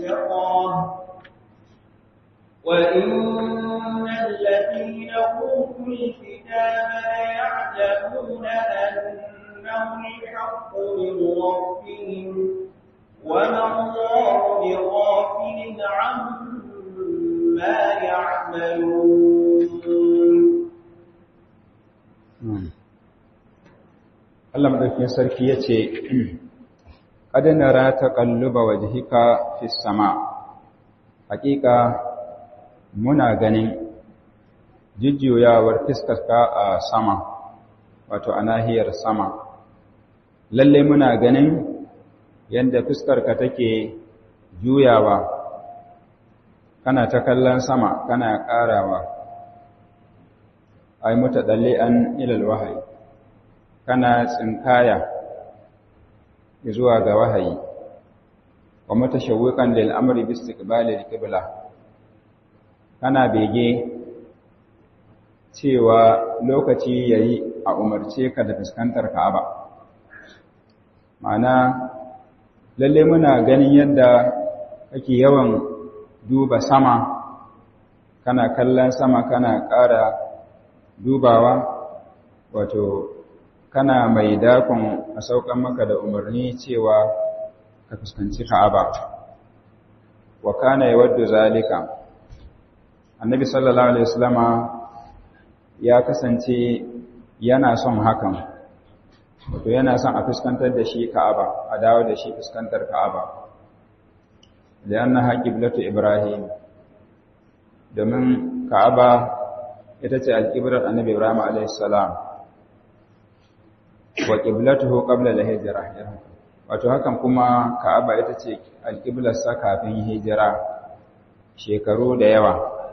شطرة وإن الذين أوتوا الكتاب ليعلمون أنه الحق من ربهم وما الله بغافل عما يعملون Allah madaukakin sarki yace qad nara taqalluba wajhika fis sama hakika muna ganin jujjuyawar fiskarka a sama wato a nahiyar sama lalle muna ganin yadda fiskarka take juyawa kana ta kallon sama kana ƙarawa ai mutadalli'an ilal wahayi kana tsinkaya zuwa ga wahayi wa mutashawwiqan lil amri bi istiqbali al-qibla kana bege cewa lokaci yayi a umarce ka da fuskantar Ka'aba ma'ana lalle muna ganin yadda kake yawan duba sama kana kallon sama kana ƙara dubawa wato kana mai dakon a saukan maka da umarni cewa ka fuskanci Ka'aba wa kana yawaddu zalika annabi sallallahu alaihi wasallama ya kasance yana son hakan wato yana son a fuskantar da shi Ka'aba a dawo da shi fuskantar Ka'aba lianna qiblatu ibrahim domin Ka'aba ita ce alqiblar annabi ibrahim alaihi salam wa qiblatuhu qabla al-hijra wato hakan kuma Ka'aba ita ce alqiblar sa kafin hijira shekaru da yawa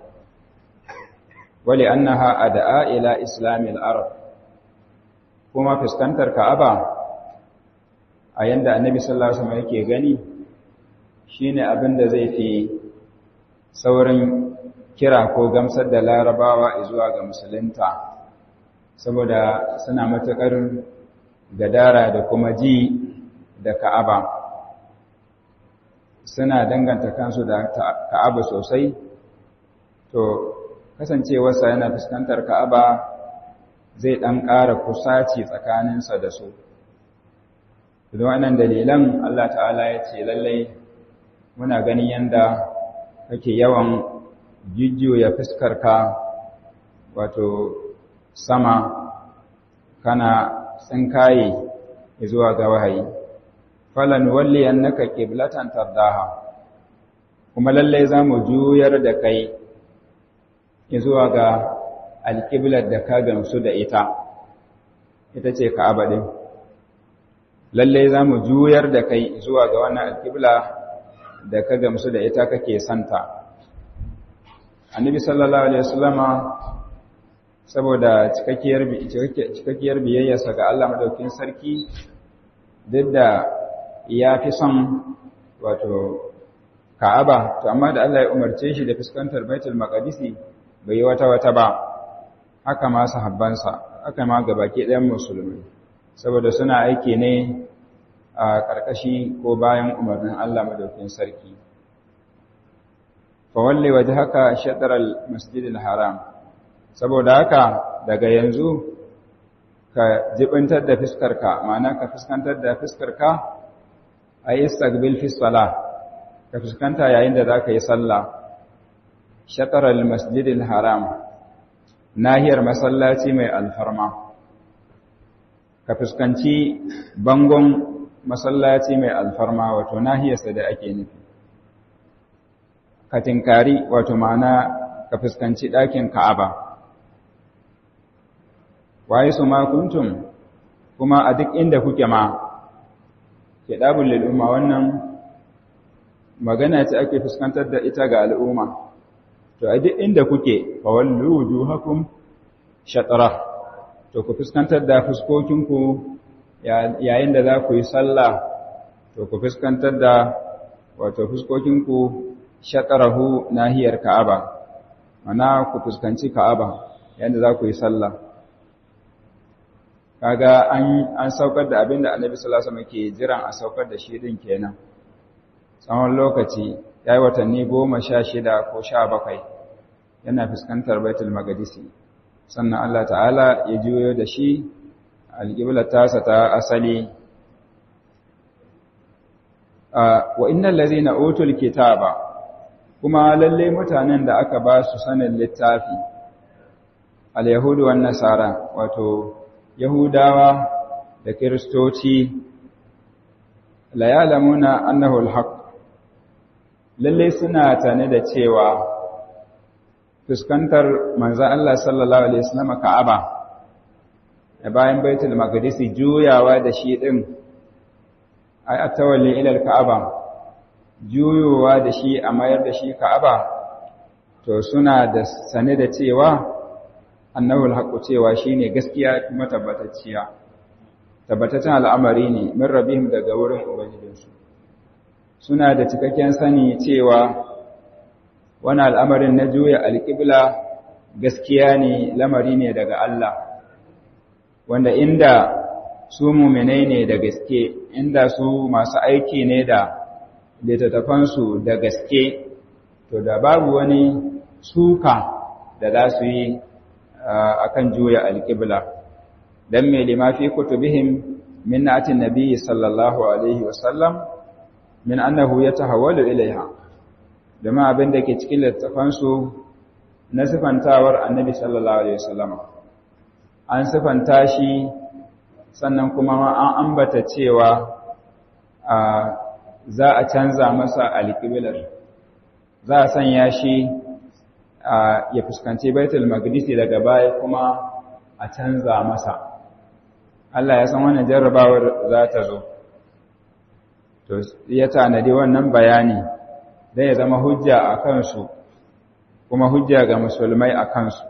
wali annaha ad'a ila islamil arab kuma fuskantar Ka'aba a yanda Annabi sallallahu alaihi wasallam yake gani shine abin da zai fi saurin kira ko gamsar da larabawa zuwa ga musulunta saboda suna matukar gadara da kuma ji da Ka'aba suna danganta kansu da Ka'aba sosai to kasancewarsa yana fuskantar Ka'aba zai ɗan ƙara kusaci tsakaninsa da su. Don wannan dalilan Allah ta'ala ya ce lallai muna ganin yadda kake yawan jujjuya fuskarka wato sama kana tsinkaye zuwa ga wahayi. Falan walli annaka qiblatan tardaha kuma lallai za mu juyar da kai zuwa ga alƙiblar da ka gamsu da ita ita ce ka'aba ɗin lalle za mu juyar da kai zuwa ga wannan alƙibla da ka gamsu da ita kake santa annabi sallallahu alaihi wasallama saboda cikakkiyar biyayyarsa ga Allah madaukin sarki duk da ya fi son wato ka'aba to amma da Allah ya umarce shi da fuskantar baitul maqdisi bai yi wata wata ba haka ma sahabbansa haka ma gabaki ɗayan musulmi saboda suna aiki ne a ƙarƙashi ko bayan umarnin Allah madaukin sarki fa walle waje haka shataral masjidil haram saboda haka daga yanzu ka jibintar da fiskarka ma'ana ka fuskantar da fiskarka a yi istaqbil fi salah ka fuskanta yayin da za ka yi sallah shataral masjidil haram nahiyar masallaci mai alfarma ka fuskanci bangon masallaci mai alfarma wato nahiyarsa da ake nufi ka tinkari wato ma'ana ka fuskanci ɗakin ka'aba waye su ma kuntum kuma a duk inda kuke ma ke ɗabin lil'umma wannan magana ce ake fuskantar da ita ga al'umma to a duk inda kuke fawallu wujuhakum shatra to ku fuskantar da fuskokinku yayin da za ku yi sallah to ku fuskantar da wato fuskokinku shatrahu nahiyar ka'aba mana ku fuskanci ka'aba yayin da za ku yi sallah kaga an an saukar da abinda annabi sallallahu alaihi wasallam ke jiran a saukar da shi din kenan tsawon lokaci ya yi watanni goma sha shida ko sha bakwai yana fuskantar baitul magadisi sannan Allah ta'ala ya juyo da shi alƙiblar tasa ta asali wa innal ladzina utul kitaba kuma lalle mutanen da aka ba su sanin littafi al-yahudu wan nasara wato yahudawa da kristoci la ya'lamuna annahu al-haq lalle suna tane da cewa fuskantar manzon Allah sallallahu alaihi wasallam Ka'aba da bayan Baitul Maqdis juyawa da shi din ai atawalli ila al-Ka'aba juyowa da shi a mayar da shi Ka'aba to suna da sane da cewa annahu al-haqu cewa shine gaskiya kuma tabbatacciya tabbataccen al'amari ne min rabihim daga wurin ubangijinsu suna da cikakken sani cewa wani al'amarin na juya alƙibla gaskiya ne lamari ne daga Allah wanda inda su muminai ne da gaske inda su masu aiki ne da littattafansu da gaske to da babu wani suka da za su yi a kan juya alƙibla don mai limafi kutubihim min na'atin nabi sallallahu alaihi wasallam min annahu ya tahawwalu ilaiha domin abin da ke cikin littafansu na sifantawar annabi sallallahu alaihi wasallam an sifanta shi sannan kuma ma an ambata cewa za a canza masa alƙiblar za a sanya shi ya fuskanci baitul maqdisi daga baya kuma a canza masa Allah ya san wannan jarrabawar za ta zo to ya tanadi wannan bayani dan ya zama hujja a kansu kuma hujja ga musulmai a kansu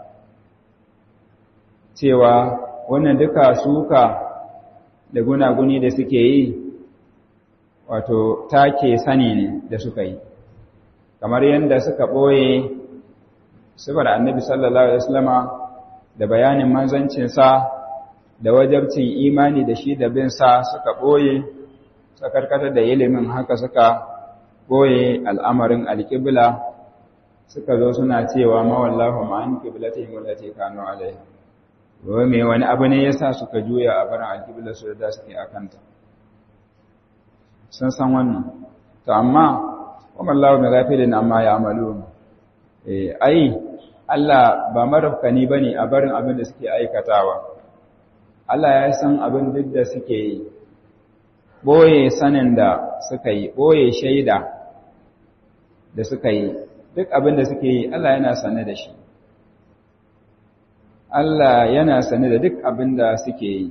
cewa wannan duka suka da gunaguni da suke yi wato take sani ne da suka yi kamar yadda suka ɓoye sifar annabi sallallahu alaihi wasallama da bayanin manzancinsa da wajabcin imani da shi da bin sa suka ɓoye suka karkatar da ilimin haka suka ɓoye al'amarin alƙibla suka zo suna cewa mawallahu ma'an ƙiblatihim wallati kanu alaiha wai me wani abu ne yasa suka juya a barin alƙibla su da suke akanta sun san wannan to amma wamallahu mai gafilin amma ya amalu eh ai Allah ba marafkani bane a barin abin da suke aikatawa Allah ya san abin duk da suke yi boye sanin da suka yi boye shaida da suka yi duk abin da suke yi Allah yana sane da shi Allah yana sane da duk abin da suke yi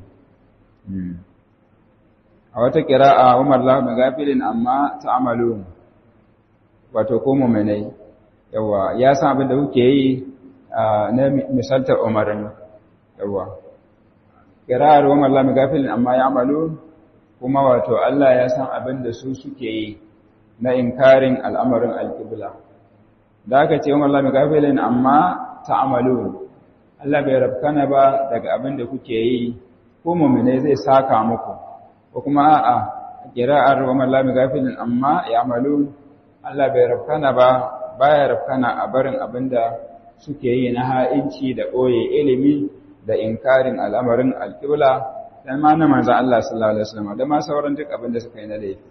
a wata ƙira'a umar lahu gafilin amma ta'amalu wato ko mu'minai yawa ya san abin da kuke yi na misaltar umarin yawa ƙira'ar umar lahu gafilin amma ya'malu kuma wato Allah ya san abin da su suke yi na inkarin al'amarin alƙibla da aka ce umar lahu gafilin amma ta'amalu Allah bai rafkana ba daga abin da kuke yi ko mu'minai zai saka muku ko kuma a'a kira'ar wa mallami gafilin amma ya malu Allah bai rafkana ba baya rafkana a barin abinda suke yi na ha'inci da ɓoye ilimi da inkarin al'amarin alƙibla dan ma na manzan Allah sallallahu alaihi wasallam da ma sauran duk abinda suka yi na laifi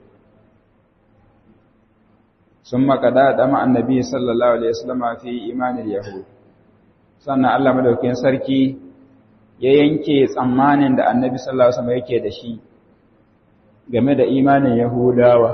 sun makada da ma annabi sallallahu alaihi wasallam fi imanin yahud sannan Allah madaukakin sarki ya yanke tsammanin da annabi sallallahu alaihi wasallam yake da shi game da imanin Yahudawa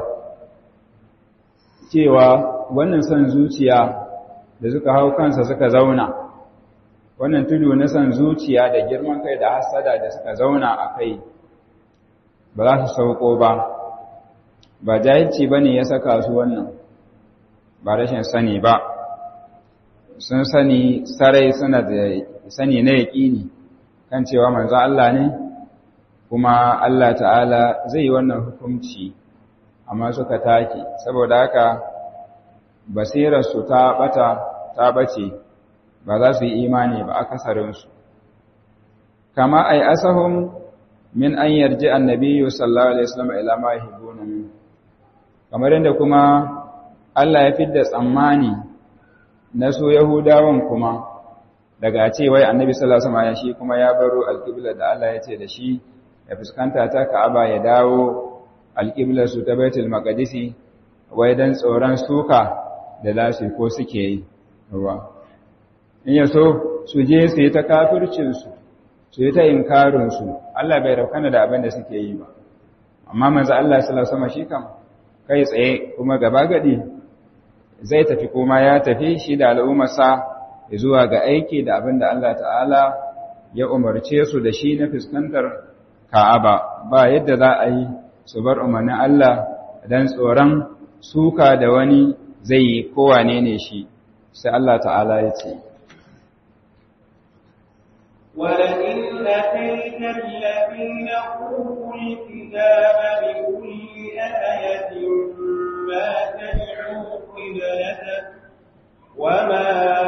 cewa wannan son zuciya da suka hau kansa suka zauna wannan tudu na son zuciya da girman kai da hasada da suka zauna a kai ba za su sauko ba ba jahilci ba ne ya saka su wannan ba rashin sani ba sun sani sarai suna da sani na yaƙini kan cewa manzo Allah ne kuma Allah ta'ala zai yi wannan hukunci amma suka take saboda haka basirarsu ta bata ta bace ba za su yi imani ba akasarinsu kama ai asahum min an yarji annabiyyu sallallahu alaihi wasallam ila ma yuhibbuna min kamar yadda kuma Allah ya fidda tsammani na su Yahudawan kuma daga ce wai Annabi sallallahu alaihi wasallam shi kuma ya baro alqibla da Allah ya ce da shi ya fuskanta ta Ka'aba ya dawo alqibla su ta Baitul Maqdisi wai dan tsoron suka da lasu ko suke yi ruwa in ya so su je su yi ta kafircin su su yi ta inkarin su Allah bai raukana da abin da suke yi ba amma manzo Allah sallallahu alaihi wasallam shi kam kai tsaye kuma gaba gadi zai tafi kuma ya tafi shi da al'ummarsa zuwa ga aiki da abin da Allah ta'ala ya umarce su da shi na fuskantar Ka'aba ba yadda za a yi su bar umarnin Allah dan tsoron suka da wani zai yi kowane ne shi sai Allah ta'ala ya ce ولئن أتيت الذين أوتوا الكتاب بكل آية ما تدعوا قبلتك وما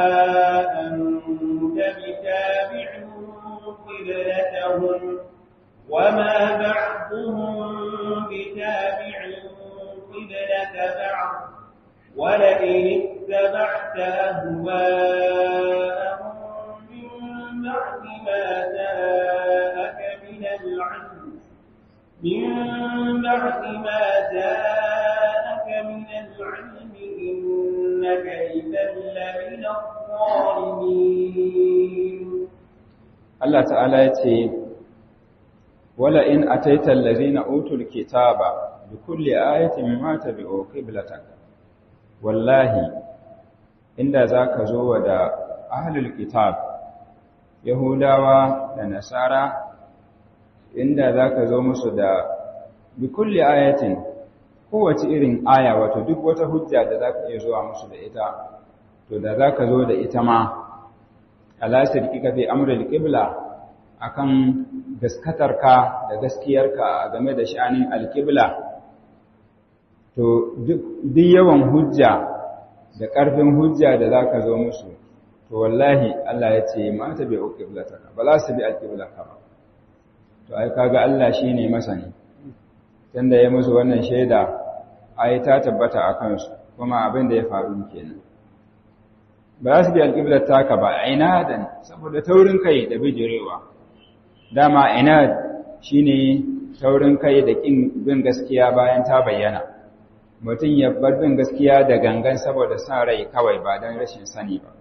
أنت بتابع قبلتهم وما بعضهم بتابع قبلة بعض ولئن اتبعت أهواءهم من بعد ما جاءك من العلم من بعد ما جاءك من العلم إنك إذا لمن الظالمين Allah ta'ala ya ce wala in ataita allazina utul kitaba bi kulli ayatin mimma tabi'u qiblatak wallahi inda zaka zo wa da ahlul kitab yahudawa da nasara inda zaka zo musu da bi kulli ayatin kowace irin aya wato duk wata hujja da zaka iya zuwa musu da ita to da zaka zo da ita ma ala sirkika fi amril qibla akan gaskatarka da gaskiyarka game da sha'anin alqibla to duk yawan hujja da ƙarfin hujja da zaka zo musu to wallahi Allah ya ce ma ta bi qiblataka ba za su bi alqiblaka ba to ai kaga Allah shine masani tunda ya musu wannan shaida ai ta tabbata akan su kuma abin da ya faru kenan ba za su bi alƙiblar taka ba inadan saboda taurin kai da bijirewa dama inad shine taurin kai da ƙin bin gaskiya bayan ta bayyana mutum ya bar bin gaskiya da gangan saboda sa rai kawai ba don rashin sani ba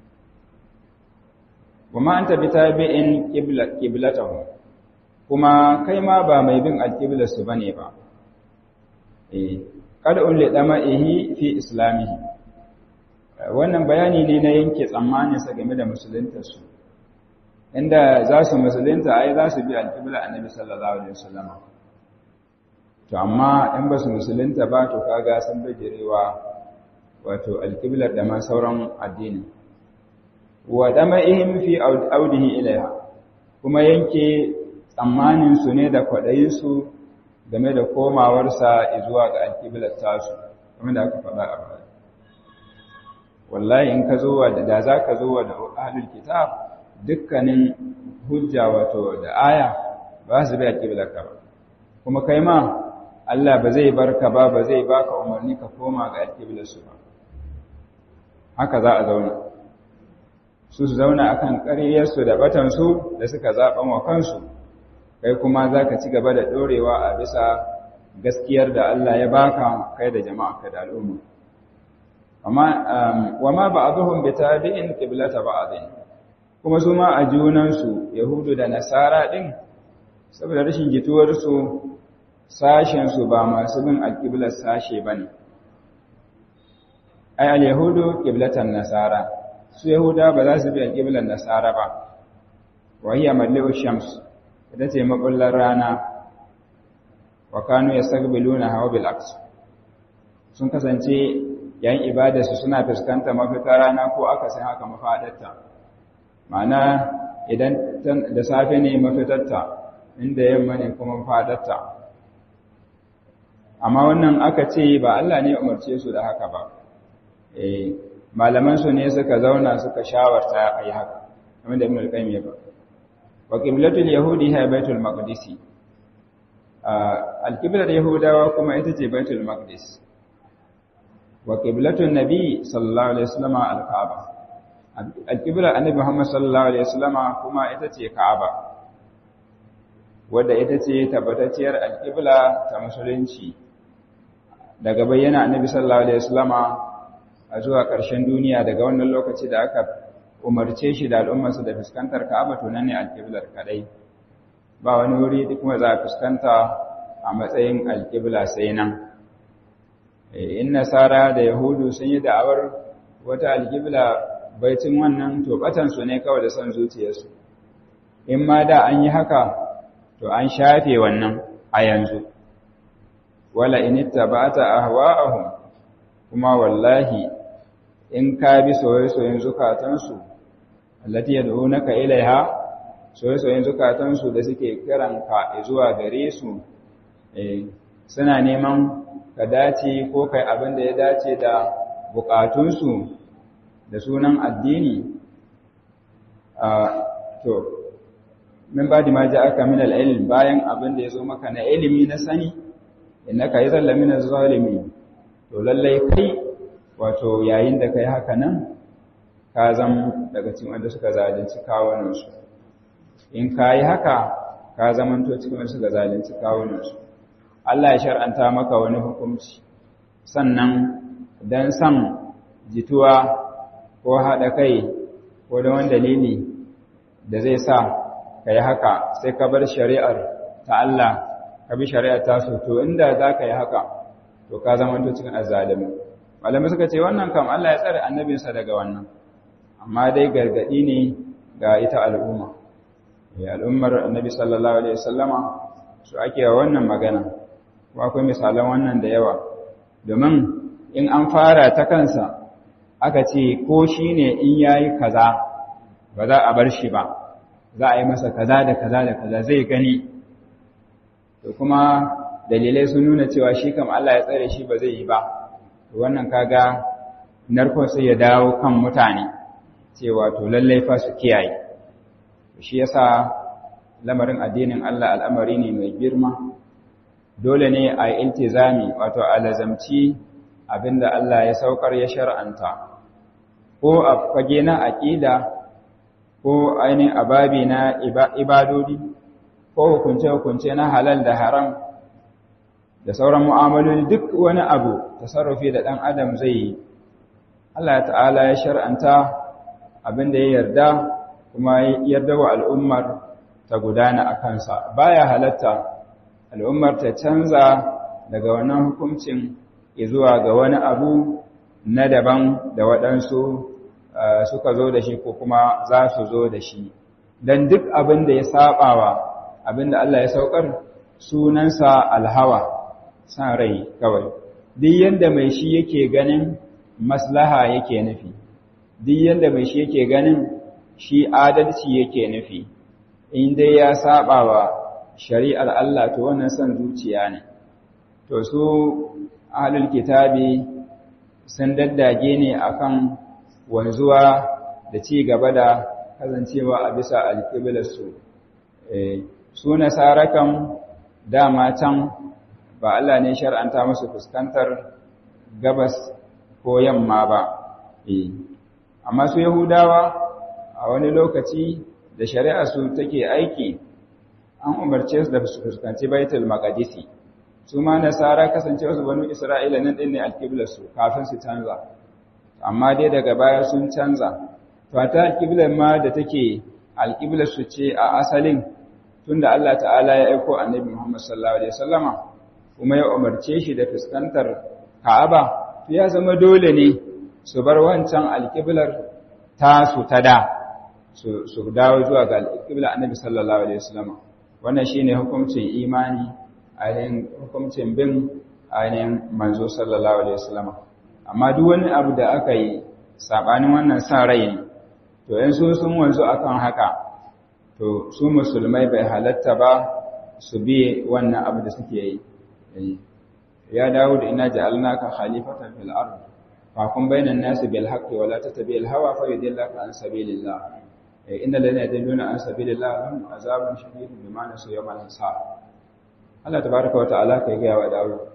kuma an tabi tabi'in qiblatahu kuma kai ma ba mai bin alƙiblar su bane ba eh kada ulle dama'ihi fi islamihi wannan bayani ne na yanke tsammaninsa game da musuluntarsu inda za su musulunta ai za su bi alƙibla annabi sallallahu alaihi wasallam to amma in ba su musulunta ba to kaga sun bijirewa wato alƙiblar da ma sauran addini wa dama'ihim fi audihi ilaiha kuma yanke tsammanin su ne da kwaɗayin su game da komawarsa zuwa ga alƙiblar tasu kamar da aka faɗa a baya wallahi in ka zo da za ka zo da ahlul kitab dukkanin hujja wato da aya ba su bai alƙiblarka ba kuma kai ma Allah ba zai barka ba ba zai baka umarni ka koma ga alƙiblarsu ba haka za a zauna su su zauna akan ƙaryarsu da batansu da suka zaɓan wa kansu kai kuma za ka ci gaba da ɗorewa a bisa gaskiyar da Allah ya baka kai da jama'a ka da al'umma amma wa ma ba'dhum bitabi'in qiblata ba'dhin kuma su ma a junansu yahudu da nasara din saboda rashin jituwar su sashen su ba masu bin alqiblar sashe bane ay al-yahudu qiblatan nasara su yahuda ba za su bi alqiblar nasara ba wa hiya mallu shams ita ce makullar rana wa kanu yastaqbiluna hawa bil aqs sun kasance yayin ibadarsu suna fuskanta mafita rana ko aka san haka mafadarta ma'ana idan da safe ne mafitarta inda yamma ne kuma mafadarta amma wannan aka ce ba Allah ne umarce su da haka ba eh malaman su ne suka zauna suka shawarta ayi haka kamar da Ibn al-Qayyim ya ba wa qiblatul yahudi hiya baitul maqdis al-qiblar yahudawa kuma ita ce baitul maqdis wa qiblatun nabi sallallahu alaihi wasallam al-ka'aba al-qibla annabi Muhammad sallallahu alaihi wasallam kuma ita ce ka'aba wadda ita ce tabbatacciyar al-qibla ta musulunci daga bayyana annabi sallallahu alaihi wasallam a zuwa ƙarshen duniya daga wannan lokaci da aka umarce shi da al'ummarsa da fuskantar ka'aba to nan ne al-qiblar kadai ba wani wuri duk kuma za a fuskanta a matsayin alƙibla sai nan in nasara da yahudu sun yi da'awar wata alƙibla baitin wannan to batansu ne kawai da son zuciyarsu in ma da an yi haka to an shafe wannan a yanzu wala in ittaba'ta ahwa'ahum kuma wallahi in ka bi soyayyen zukatansu allati yad'unaka ilaiha soyayyen zukatansu da suke kiran ka zuwa gare su suna neman ka dace ko kai abin da ya dace da bukatunsu da sunan addini to min ba da ma ji aka min al'ilm bayan abin da ya zo maka na ilimi na sani innaka yi zalla min zalimi to lallai kai wato yayin da kai haka nan ka zama daga cikin wanda suka zalunci kawunansu in ka yi haka ka zamanto cikin wanda suka zalunci kawunansu Allah ya shar'anta maka wani hukunci sannan dan san jituwa ko haɗa kai ko da wani dalili da zai sa ka yi haka sai ka bar shari'ar ta Allah ka bi shari'ar ta so to inda za ka yi haka to ka zamanto cikin azzalimi malamai suka ce wannan kam Allah ya tsare annabinsa daga wannan amma dai gargadi ne ga ita al'umma ya al'ummar annabi sallallahu alaihi wasallama su ake wa wannan magana ko akwai misalan wannan da yawa domin in an fara ta kansa aka ce ko shine in yayi kaza ba za a bar shi ba za a yi masa kaza da kaza da kaza zai gani to kuma dalilai sun nuna cewa shi kam Allah ya tsare shi ba zai yi ba to wannan kaga narkon sai ya dawo kan mutane cewa to lallai fa su kiyaye shi yasa lamarin addinin Allah al'amari ne mai girma dole ne a iltizami wato alazamci abinda Allah ya saukar ya shar'anta ko a fage na aqida ko ainihin ababi na ibadodi ko hukunce-hukunce na halal da haram da sauran mu'amaloli duk wani abu tasarrufi da ɗan adam zai yi Allah ta'ala ya shar'anta abin da ya yarda kuma ya yarda wa al'ummar ta gudana a kansa baya halatta al'ummar ta canza daga wannan hukuncin zuwa ga wani abu na daban da waɗansu suka zo da shi ko kuma za su zo da shi don duk abin da ya saɓawa abin da Allah ya saukar sunansa alhawa san rai kawai duk yanda mai shi yake ganin maslaha yake nufi duk yanda mai shi yake ganin shi adalci yake nufi in dai ya saba wa shari'ar Allah to wannan san zuciya ne to su ahlul kitabi sun daddage ne akan wanzuwa da ci gaba da kasancewa a bisa alƙiblarsu su nasara kan dama can ba Allah ne shar'anta musu fuskantar gabas ko yamma ba amma su yahudawa a wani lokaci da shari'a su take aiki an umarce su da su fuskanci baitul maqdisi su ma nasara kasance su banu isra'ila nan din ne alqiblar su kafin su canza amma dai daga baya sun canza to ta alqiblar ma da take alqiblar su ce a asalin tunda Allah ta'ala ya aiko annabi Muhammad sallallahu alaihi wasallama kuma ya umarce shi da fuskantar Ka'aba to ya zama dole ne su bar wancan alqiblar tasu ta da su dawo zuwa ga alqiblar annabi sallallahu alaihi wasallama wannan shine hukuncin imani ainihin hukuncin bin ainihin manzo sallallahu alaihi wasallama amma duk wani abu da aka yi sabanin wannan san rai ne to in su sun wanzu akan haka to su musulmai bai halatta ba su bi wannan abu da suke yi ya dawo da ina ja'alnaka khalifatan fil ard fa kun bainan nasi bil haqqi wa la tattabi'il hawa fa yudillaka an sabilillah inna ladina yadilluna an sabilillah lahum azabun shadidun bima nasu yawmal hisab Allah tabaaraka wa ta'ala kai ga wa dawo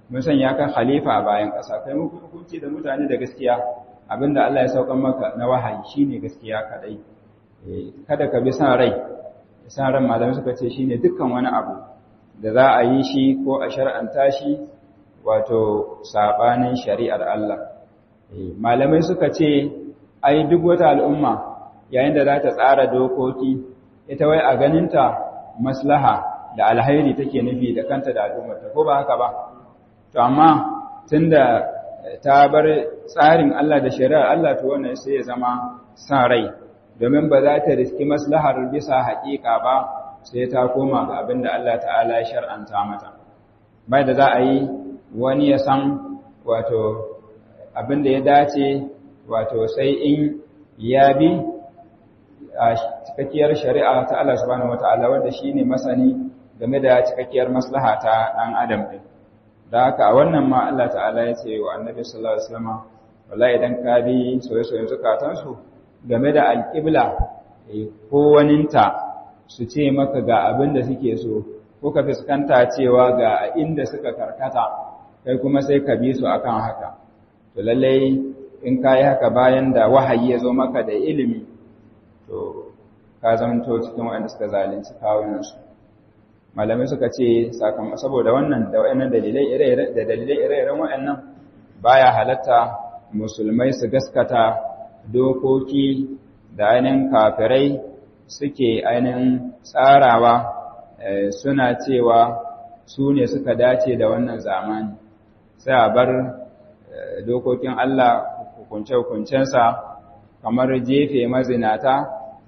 mun sanya ka khalifa a bayan ƙasa kai muku hukunci da mutane da gaskiya abinda Allah ya saukan maka na wahayi shine gaskiya kadai kada ka bi san rai san ran malamai suka ce shine dukkan wani abu da za a yi shi ko a shar'anta shi wato sabanin shari'ar Allah malamai suka ce ai duk wata al'umma yayin da za ta tsara dokoki ita wai a ganinta maslaha da alhairi take nufi da kanta da al'ummarta ko ba haka ba to amma tunda ta bar tsarin Allah da shari'ar Allah to wannan sai ya zama san rai domin ba za ta riski maslahar bisa haƙiƙa ba sai ta koma ga abin da Allah ta'ala ya shar'anta mata bai da za a yi wani ya san wato abin da ya dace wato sai in ya bi a cikakkiyar shari'a ta Allah subhanahu wata'ala wanda shine masani game da cikakkiyar maslaha ta ɗan adam ɗin da haka a wannan ma Allah ta'ala ya ce wa annabi sallallahu alaihi wasallam wallahi idan ka bi soyayyen zukatansu game da alƙibla ko waninta su ce maka ga abin da suke so ko ka fuskanta cewa ga inda suka karkata kai kuma sai ka bi su akan haka to lallai in ka yi haka bayan da wahayi ya zo maka da ilimi to ka zamanto cikin waɗanda suka zalunci kawunansu malamai suka ce saboda wannan da waɗannan dalilai da dalilai ire-iren waɗannan baya halatta musulmai su gaskata dokoki da ainihin kafirai suke ainihin tsarawa suna cewa su ne suka dace da wannan zamani sai a bar dokokin Allah hukunce-hukuncensa kamar jefe mazinata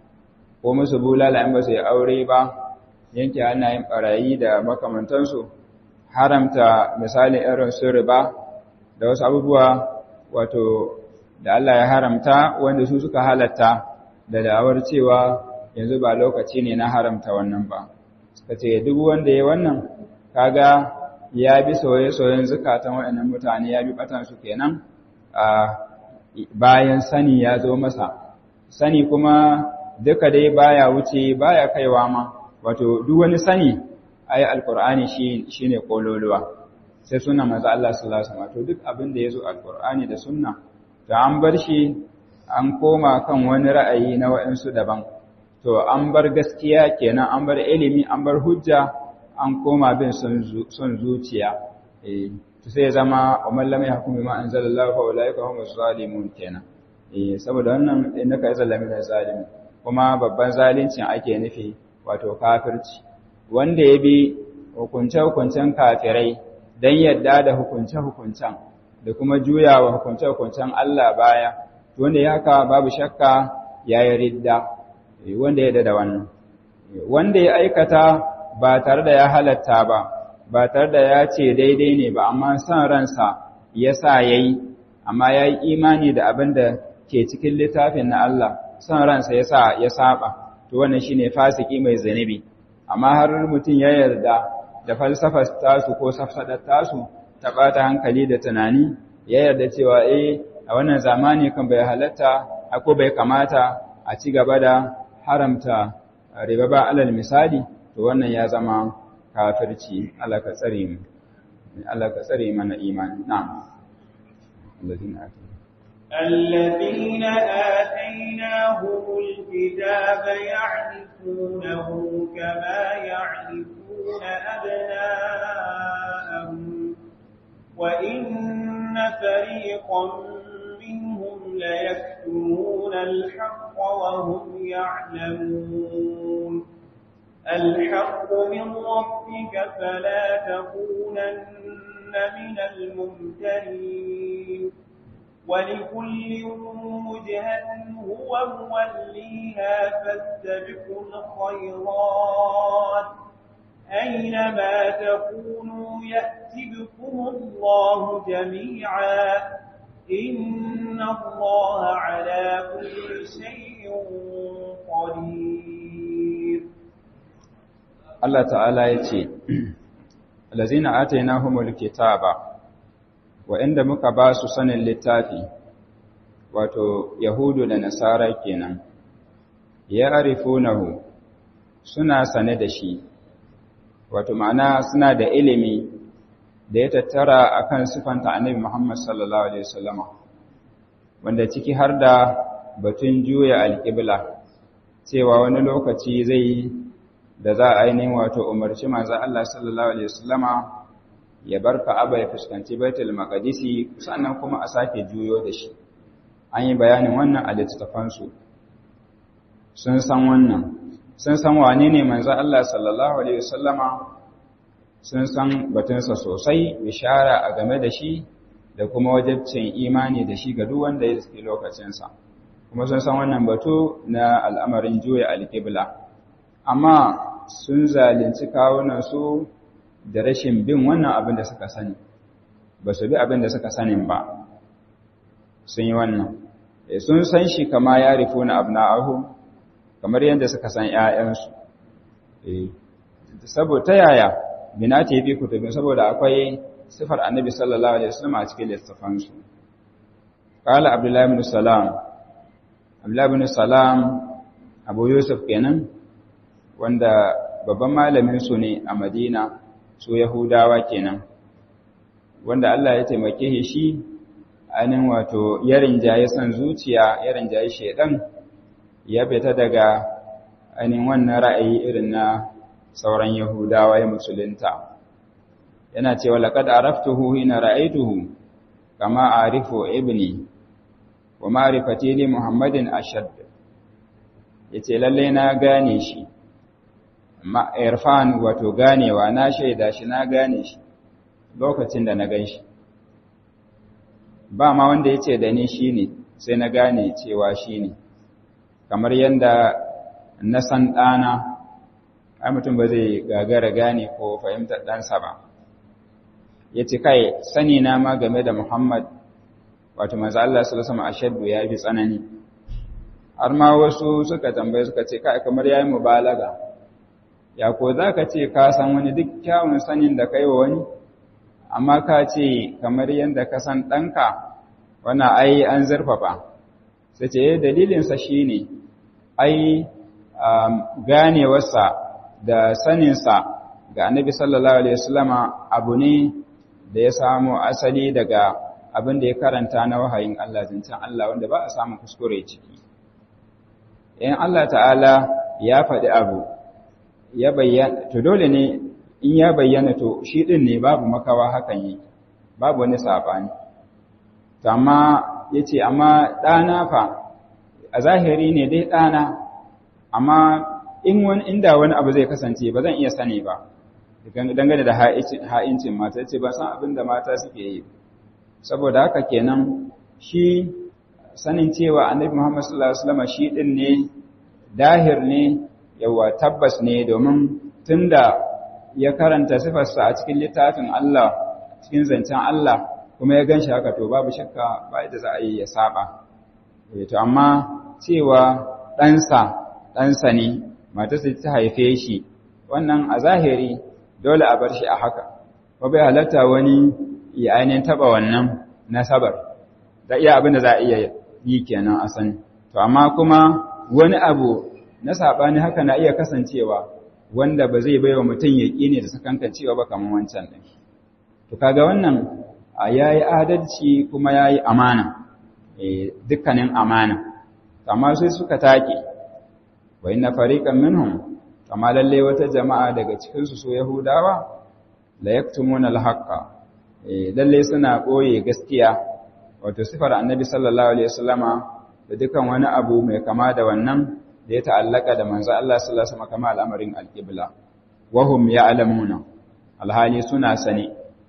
ko musu bulala in ba su yi aure ba yanke hannayen barayi da makamantansu haramta misalin irin su riba da wasu abubuwa wato da Allah ya haramta wanda su suka halatta da da'awar cewa yanzu ba lokaci ne na haramta wannan ba suka ce duk wanda ya wannan kaga ya bi soye-soyen zukatan waɗannan mutane ya bi batansu kenan a bayan sani ya zo masa sani kuma duka dai baya wuce baya kaiwa ma wato duk wani sani ayi alqur'ani shi shine kololuwa sai sunna manzo Allah sallallahu alaihi wasallam to duk abin da yazo alqur'ani da sunna to an bar shi an koma kan wani ra'ayi na waɗansu daban to an bar gaskiya kenan an bar ilimi an bar hujja an koma bin son zuciya eh to sai zama umman lam yahkum bima anzalallahu fa ulaika humus zalimun kenan eh saboda wannan innaka yazallami da zalimi kuma babban zalincin ake nufi wato kafirci wanda ya bi hukunce-hukuncen kafirai don yadda da hukunce-hukuncen da kuma juyawa hukunce-hukuncen Allah baya wanda ya haka babu shakka ya yi ridda wanda ya da wannan wanda ya aikata ba tare da ya halatta ba ba tare da ya ce daidai ne ba amma san ransa ya sa ya yi amma ya yi imani da abin da ke cikin littafin na Allah san ransa ya sa ya saba to wannan shine fasiki mai zanibi amma har mutum ya yarda da falsafar tasu ko safsadar tasu ta bata hankali da tunani ya yarda cewa eh a wannan zamani kan bai halatta ko bai kamata a ci gaba da haramta riba ba alal misali to wannan ya zama kafirci Allah ka tsare mu Allah ka tsare mana imani na'am الذين آتيناهم الكتاب يعرفونه كما يعرفون أبناءهم وإن فريقا منهم ليكتمون الحق وهم يعلمون الحق من ربك فلا تكونن من الممترين ولكل وجهة هو موليها فاستبقوا الخيرات أينما تكونوا يأتي بكم الله جميعا إن الله على كل شيء قدير الله تعالى يتي الذين آتيناهم الكتاب wa'inda muka ba su sanin littafi, wato Yahudu da Nasara kenan, ya arifunahu suna sane da shi, wato ma'ana suna da ilimi da ya tattara akan sifanta annabi Muhammad sallallahu alaihi wasallama wanda ciki har da batun juya alƙibla cewa wani lokaci zai da za a ainihin wato umarci manzo Allah sallallahu alaihi wasallama ya bar Ka'aba ya fuskanci Baitul Maqdisi sannan kuma a sake juyo da shi an yi bayanin wannan a littattafan su sun san wannan sun san wane ne manzo Allah sallallahu alaihi wasallama sun san batunsa sosai bishara a game da shi da kuma wajibcin imani da shi ga duk wanda ya suke lokacinsa kuma sun san wannan batu na al'amarin juya alƙibla amma sun zalunci kawunansu da rashin bin wannan abin da suka sani ba su bi abin da suka sanin ba sun yi wannan sun san shi kama ya rifo na abna'ahu kamar yadda suka san ‘ya'yansu saboda ta yaya bina ta yi kutubin saboda akwai sifar annabi sallallahu alaihi wasallam a cikin littafansu qala abdullahi ibn salam abdullahi ibn salam abu yusuf kenan wanda babban malamin su ne a madina su yahudawa kenan wanda Allah ya taimake shi anin wato yarin jaye san zuciya yarin jaye shedan ya fita daga anin wannan ra'ayi irin na sauran yahudawa ya musulunta yana cewa laqad araftuhu hina ra'aytuhu kama arifu ibni wa ma'rifati li muhammadin ashad yace lalle na gane shi ma irfan wato ganewa na shaida shi na gane shi lokacin da na gan shi ba ma wanda yace da ni shine sai na gane cewa shine kamar yanda na san dana ai mutum ba zai gagara gane ko fahimtar ɗansa ba ya ce kai sani na ma game da Muhammad wato manzo Allah sallallahu alaihi ashaddu ya fi tsanani har ma wasu suka tambaye suka ce kai kamar yayi mubalaga ya ko zaka ce ka san wani duk kyawun sanin da kai wa wani amma ka ce kamar yanda ka san danka wannan ai an zurfafa sai ce dalilin sa shine ai ganewarsa da saninsa ga annabi sallallahu alaihi wasallama abu ne da ya samu asali daga abin da ya karanta na wahayin Allah zancen Allah wanda ba a samun kuskure ciki. In Allah ta'ala ya faɗi abu, ya bayyana, to dole ne in ya bayyana to shi ɗin ne babu makawa hakan yi, babu wani saɓani. Amma ya ce, amma ɗana fa, a zahiri ne dai ɗana, amma in wani inda wani abu zai kasance ba zan iya sani ba. dangane da ha'incin mata ce ba san abin da mata suke yi saboda haka kenan shi sanin cewa annabi Muhammad sallallahu alaihi wasallam shi din ne dahir ne yawa tabbas ne domin tunda ya karanta sifarsa a cikin littafin Allah cikin zancen Allah kuma ya ganshi haka to babu shakka ba yadda za a yi ya saba to amma cewa ɗansa ɗansa ne matarsa ta haife shi wannan a zahiri dole a bar shi a haka ba bai halatta wani ya ainihin taɓa wannan nasabar da iya abin da za a iya yi kenan a sani to amma kuma wani abu na saɓani haka na iya kasancewa wanda ba zai bai wa mutum ya ne da sakankan cewa ba kamar wancan ɗin to kaga wannan a yayi adalci kuma yayi amana dukkanin amana amma sai suka take wa inna fariqan minhum kama lalle wata jama'a daga cikin su so yahudawa la yaktumuna al-haqqa lalle suna koye gaskiya wato sifar annabi sallallahu alaihi wasallama da dukan wani abu mai kama da wannan da ya ta'allaka da manzo Allah sallallahu alaihi wasallam kama al'amarin al-qibla wa hum ya'lamuna alhali suna sani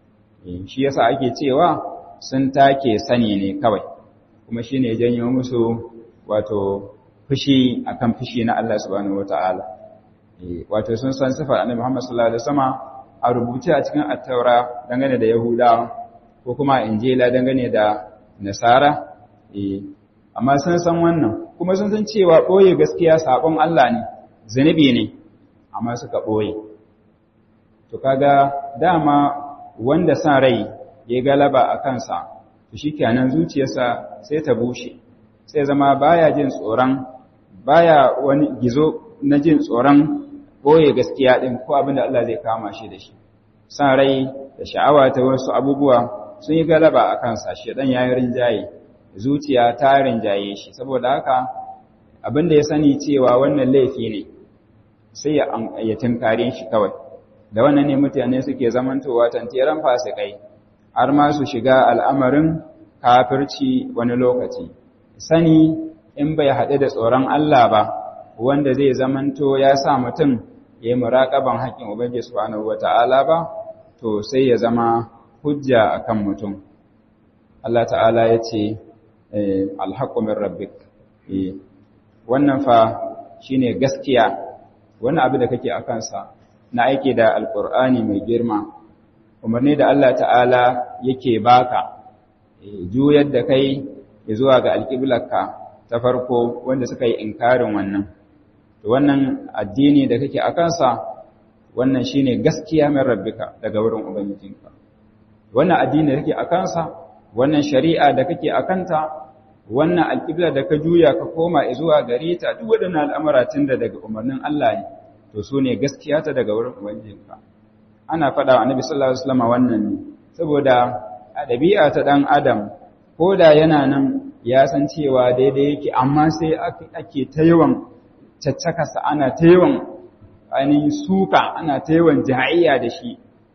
shi yasa ake cewa sun take sani ne kawai kuma shine janyo musu wato fushi akan fushi na Allah subhanahu wataala wato sun san sifar annabi Muhammad sallallahu alaihi wasallam a rubuce a cikin at-taura dangane da yahudawa ko kuma injila dangane da nasara amma sun san wannan kuma sun san cewa boye gaskiya sabon Allah ne zanubi ne amma suka boye to kaga dama wanda san rai ya galaba a kansa to shikenan zuciyarsa sai ta bushe sai zama baya jin tsoron baya wani gizo na jin tsoron boye gaskiya din ko abin da Allah zai kama shi da shi san rai da sha'awa ta wasu abubuwa sun yi galaba a kansa shedan ya yi rinjaye zuciya ta rinjaye shi saboda haka abin da ya sani cewa wannan laifi ne sai ya tunkare shi kawai da wannan ne mutane suke zamantowa tantiran fasikai har ma su shiga al'amarin kafirci wani lokaci sani in bai haɗe da tsoron Allah ba wanda zai zamanto ya sa mutum ya yi muraƙaban haƙƙin Ubangiji Subhanahu wata'ala ba to sai ya zama hujja akan mutum Allah ta'ala ya ce alhaqqu min rabbik wannan fa shine gaskiya wannan abu da kake akan sa na aiki da alqur'ani mai girma umarni da Allah ta'ala yake baka juyar da kai zuwa ga alƙiblarka ta farko wanda suka yi inkarin wannan wannan addini da kake a kansa wannan shine gaskiya min rabbika daga wurin ubangijinka wannan addini da kake a kansa wannan shari'a da kake a kanta wannan alƙibla da ka juya ka koma zuwa gare ta duk waɗannan al'amura tun da daga umarnin Allah ne to su ne gaskiya ta daga wurin ubangijinka ana faɗa wa annabi sallallahu alaihi wasallam wannan ne saboda a ɗabi'a ta ɗan adam ko da yana nan ya san cewa daidai yake amma sai ake ta yawan caccakasa ana ta yawan ainihin suka ana ta yawan jahayya da shi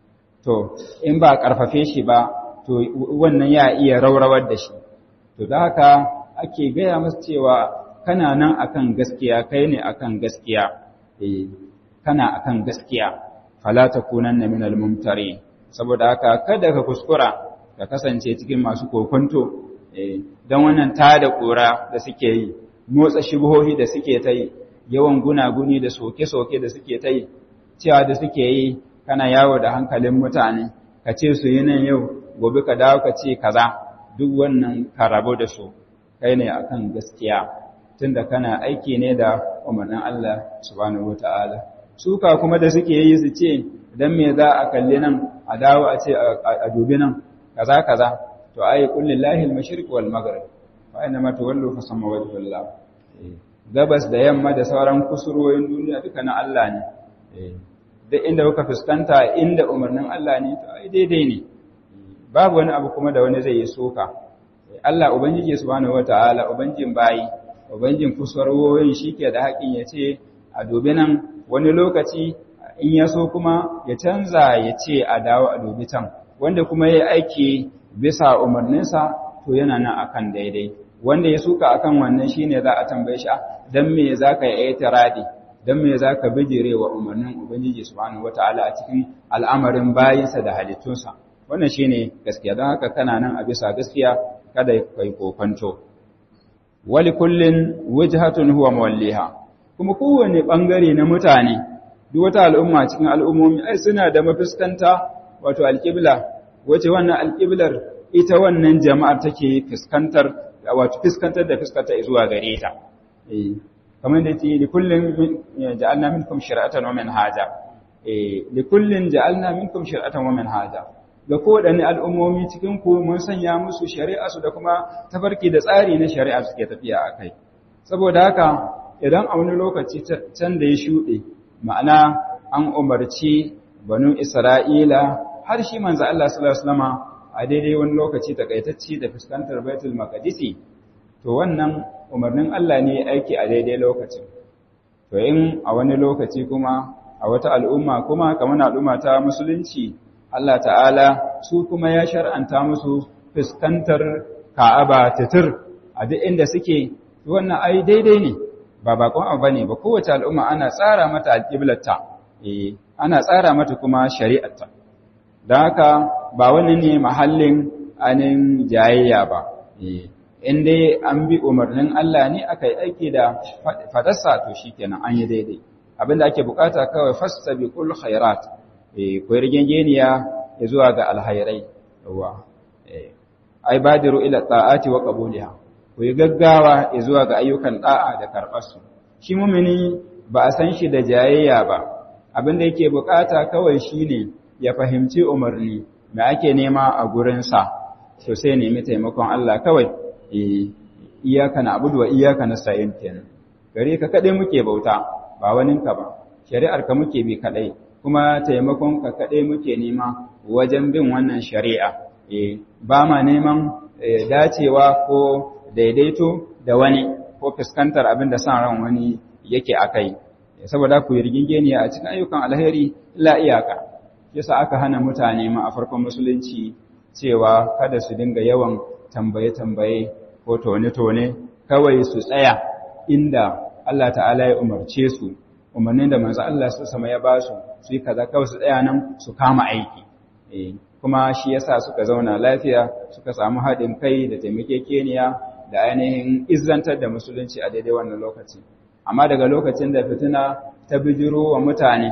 to in ba ƙarfafe shi ba to wannan ya iya raurawar da shi to da haka ake gaya masa cewa kana nan akan gaskiya kai ne akan gaskiya eh kana akan gaskiya fala takunanna minal mumtari saboda haka kada ka kuskura ka kasance cikin masu kokonto don wannan tada kura da suke yi motsa shubuhohi da suke ta yi yawan gunaguni da soke-soke da suke ta yi cewa da suke yi kana yawo da hankalin mutane ka ce su yi nan yau gobe ka dawo ka ce kaza duk wannan ka rabu da su kai ne akan gaskiya tunda kana aiki ne da umarnin Allah subhanahu wataala suka kuma da suke yi su ce dan me za a kalli nan a dawo a ce a dubi nan kaza kaza to ai qul lillahi al-mashriq wal maghrib fa inna ma tawallu fa samma wajhullah gabas da yamma da sauran kusurwoyin duniya duka na Allah ne duk inda kuka fuskanta inda umarnin Allah ne to ai daidai ne babu wani abu kuma da wani zai yi soka Allah ubangiji subhanahu wataala ubangijin bayi ubangijin kusurwoyin shike da haƙin ya ce a dubi nan wani lokaci in ya so kuma ya canza ya ce a dawo a dubi can wanda kuma ya aiki bisa umarninsa to yana nan akan daidai wanda ya suka akan wannan shine za a tambaye shi dan me zaka yi itiradi dan me zaka bijire wa umarnin ubangiji subhanahu wataala a cikin al'amarin bayinsa da halittunsa wannan shine gaskiya don haka kana nan a bisa gaskiya kada kai kokonto wali kullin wajhatun huwa mawalliha kuma kowane bangare na mutane duk wata al'umma cikin al'ummomi ai suna da mafuskanta wato alqibla wace wannan alqiblar ita wannan jama'ar take fuskantar wato fuskantar da fuskanta zuwa gare ta eh kamar da yake li kullin ja'alna minkum shir'atan wa minhaja eh li kullin ja'alna minkum shir'atan wa minhaja ga kowaɗanne al'ummomi cikin ku mun sanya musu shari'a su da kuma tafarki da tsari na shari'a suke tafiya a kai saboda haka idan a wani lokaci can da ya shuɗe ma'ana an umarci banu isra'ila har shi manzo Allah sallallahu alaihi wasallama a daidai wani lokaci takaitacci da fuskantar baitul maqdisi to wannan umarnin Allah ne aiki a daidai lokacin to in a wani lokaci kuma a wata al'umma kuma kamar al'umma ta musulunci Allah ta'ala su kuma ya shar'anta musu fuskantar Ka'aba titir a duk inda suke wannan ai daidai ne ba bakon abu bane ba kowace al'umma ana tsara mata alƙiblarta eh ana tsara mata kuma shari'arta don haka ba wani ne mahallin anin jayayya ba in dai an bi umarnin Allah ne aka yi aiki da fadarsa to shikenan an yi daidai abinda ake bukata kawai fastabiqul khairat eh ko rigengeniya ya zuwa ga alhairai yawa eh ai badiru ila ta'ati wa qabuliha ko yi gaggawa ya zuwa ga ayyukan da'a da karbar su shi mumini ba a san shi da jayayya ba abinda yake bukata kawai shine ya fahimci umarni me ake nema a gurinsa so sai nemi taimakon Allah kawai iyaka na abudu wa iyaka na sa'in kenan gare ka kadai muke bauta ba waninka ba shari'ar ka muke bi kadai kuma taimakon ka kadai muke nema wajen bin wannan shari'a ba ma neman dacewa ko daidaito da wani ko fuskantar abin da san ran wani yake a kai saboda ku rigingeniya a cikin ayyukan alheri la iyaka yasa aka hana mutane ma a farkon musulunci cewa kada su dinga yawan tambaye-tambaye ko tone-tone kawai su tsaya inda Allah ta'ala ya umarce su umarnin da manzo Allah su sama ya ba su su yi kaza kawai su tsaya nan su kama aiki kuma shi yasa suka zauna lafiya suka samu haɗin kai da taimakekeniya da ainihin izzantar da musulunci a daidai wannan lokaci amma daga lokacin da fitina ta bijiro wa mutane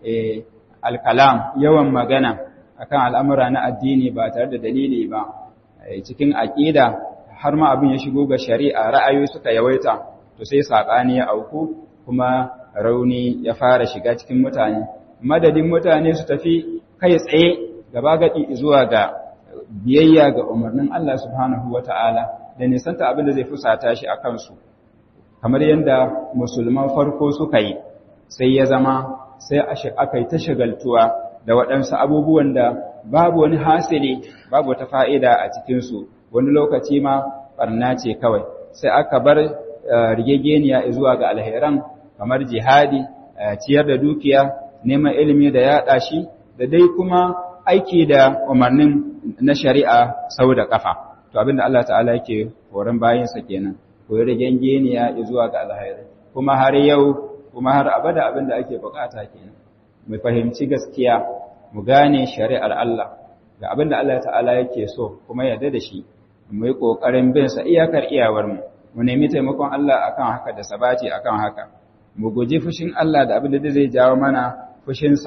alkalam yawan magana akan al'amura na addini ba tare da dalili ba cikin aƙida har ma abin ya shigo ga shari'a ra'ayoyi suka yawaita to sai saɓani ya auku kuma rauni ya fara shiga cikin mutane madadin mutane su tafi kai tsaye gaba gaɗi zuwa ga biyayya ga umarnin Allah subhanahu wata'ala da nisanta abin da zai fusata shi a kansu kamar yadda musulman farko suka yi sai ya zama sai aka yi ta shagaltuwa da waɗansu abubuwan da babu wani hasili babu wata fa'ida a cikinsu wani lokaci ma ɓarna ce kawai sai aka bar rigegeniya zuwa ga alheran kamar jihadi ciyar da dukiya neman ilimi da yaɗa shi da dai kuma aiki da umarnin na shari'a sau da ƙafa to abinda Allah ta'ala yake horon bayansa kenan ko rigegeniya zuwa ga alheran kuma har yau kuma har abada abinda ake bukata kenan mu fahimci gaskiya mu gane shari'ar Allah ga abin da Allah ta'ala yake so kuma yarda da shi mu yi ƙoƙarin bin sa iyakar iyawarmu mu nemi taimakon Allah akan haka da sabati akan haka mu guji fushin Allah da abin da zai jawo mana fushinsa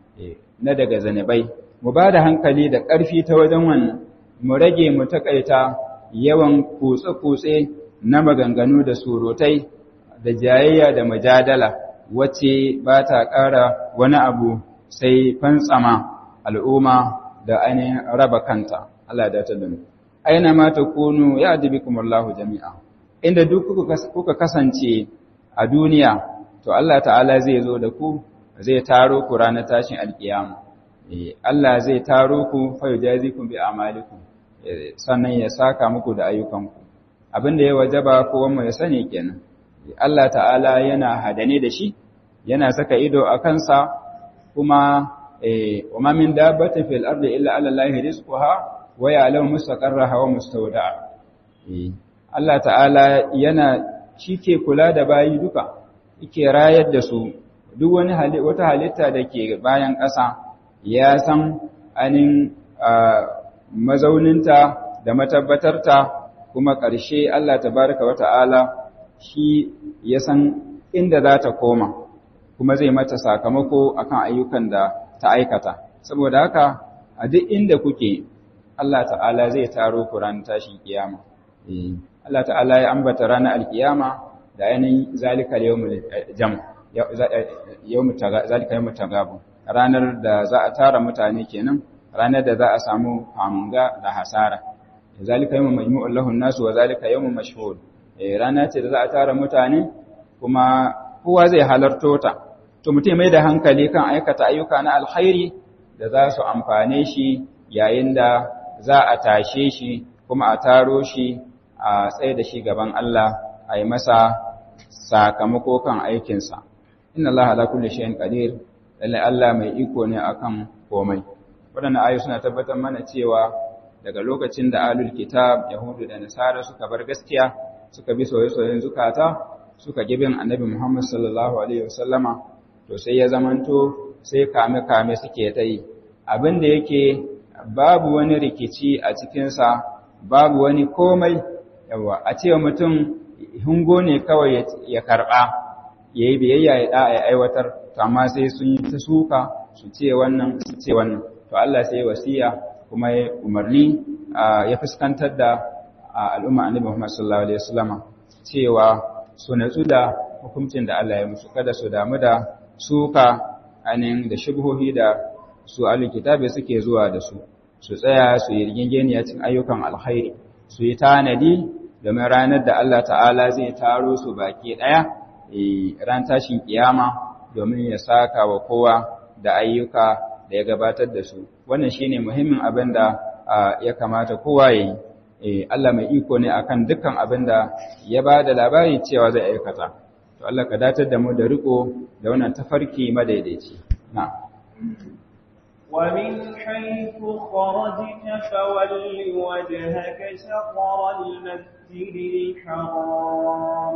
na daga zanabai mu ba da hankali da ƙarfi ta wajen wannan mu rage mu takaita yawan kutse-kutse na maganganu da surutai da jayayya da mujadala wacce ba ta ƙara wani abu sai fantsama al'umma da ainihin raba kanta Allah da ta dunu. Aina ma ta kunu ya adibi kumallahu jami'a, inda duk kuka kasance a duniya, to Allah ta'ala zai zo da ku zai taro ku ranar tashin alƙiyama. Allah zai taro ku fayo jazi ku bi amaliku, sannan ya saka muku da ayyukanku. Abin da ya wajaba kowanmu ya sani kenan. Allah ta'ala yana hadane da shi, yana saka ido a kansa kuma wama min dabbatin fil ardi illa ala allahi rizquha wa ya'lamu mustaqarraha wa mustawda'a Allah ta'ala yana shike kula da bayi duka yake rayar da su duk wani wata halitta da ke bayan ƙasa ya san anin mazauninta da matabbatarta kuma ƙarshe Allah tabaraka wa ta'ala shi ya san inda za ta koma kuma zai mata sakamako akan ayyukan da ta aikata saboda haka a duk inda kuke Allah ta'ala zai taro ku ranar tashin kiyama Allah ta'ala ya ambata ranar alkiyama da yanayin zalika yawmul jam yawmul zalika yawmul tagabu ranar da za a tara mutane kenan ranar da za a samu hamunga da hasara zalika yawmul majmu'ul lahun nasu wa zalika yawmul mashhud rana ce da za a tara mutane kuma kowa zai halarto ta to mutum mai da hankali kan aikata ayyuka na alkhairi da za su amfane shi yayin da za a tashe shi kuma a taro shi a tsaye da shi gaban Allah a yi masa sakamako kan aikinsa inna Allah ala kulli shay'in qadir lalle Allah mai iko ne akan komai wadannan ayoyi suna tabbatar mana cewa daga lokacin da alul kitab yahudu da nasara suka bar gaskiya suka bi soyayyen zukata suka gibin annabi Muhammad sallallahu alaihi wasallama to sai ya zamanto sai kame-kame suke ta yi abin da yake babu wani rikici a cikinsa babu wani komai yawa a cewa mutum hungo ne kawai ya karɓa ya yi biyayya ya ɗa ya aiwatar to amma sai sun yi ta suka su ce wannan su ce wannan to Allah sai wasiya kuma ya umarni ya fuskantar da al'umma annabi Muhammad sallallahu alaihi wasallama cewa su natsu da hukuncin da Allah ya musu kada su damu da suka anin da shubhohi da su alkitabi suke zuwa da su su tsaya su yi rigingeniya cikin ayyukan alkhairi su yi tanadi domin ranar da Allah ta'ala zai taro su baki daya ran tashin kiyama domin ya saka wa kowa da ayyuka da ya gabatar da su wannan shine muhimmin abin da ya kamata kowa ya yi Allah mai iko ne akan dukkan abin da ya ba da labari cewa zai aikata to Allah ka datar da mu da riko da wannan tafarki madaidaici na ومن حيث خرجت فول وجهك شطر المسجد الحرام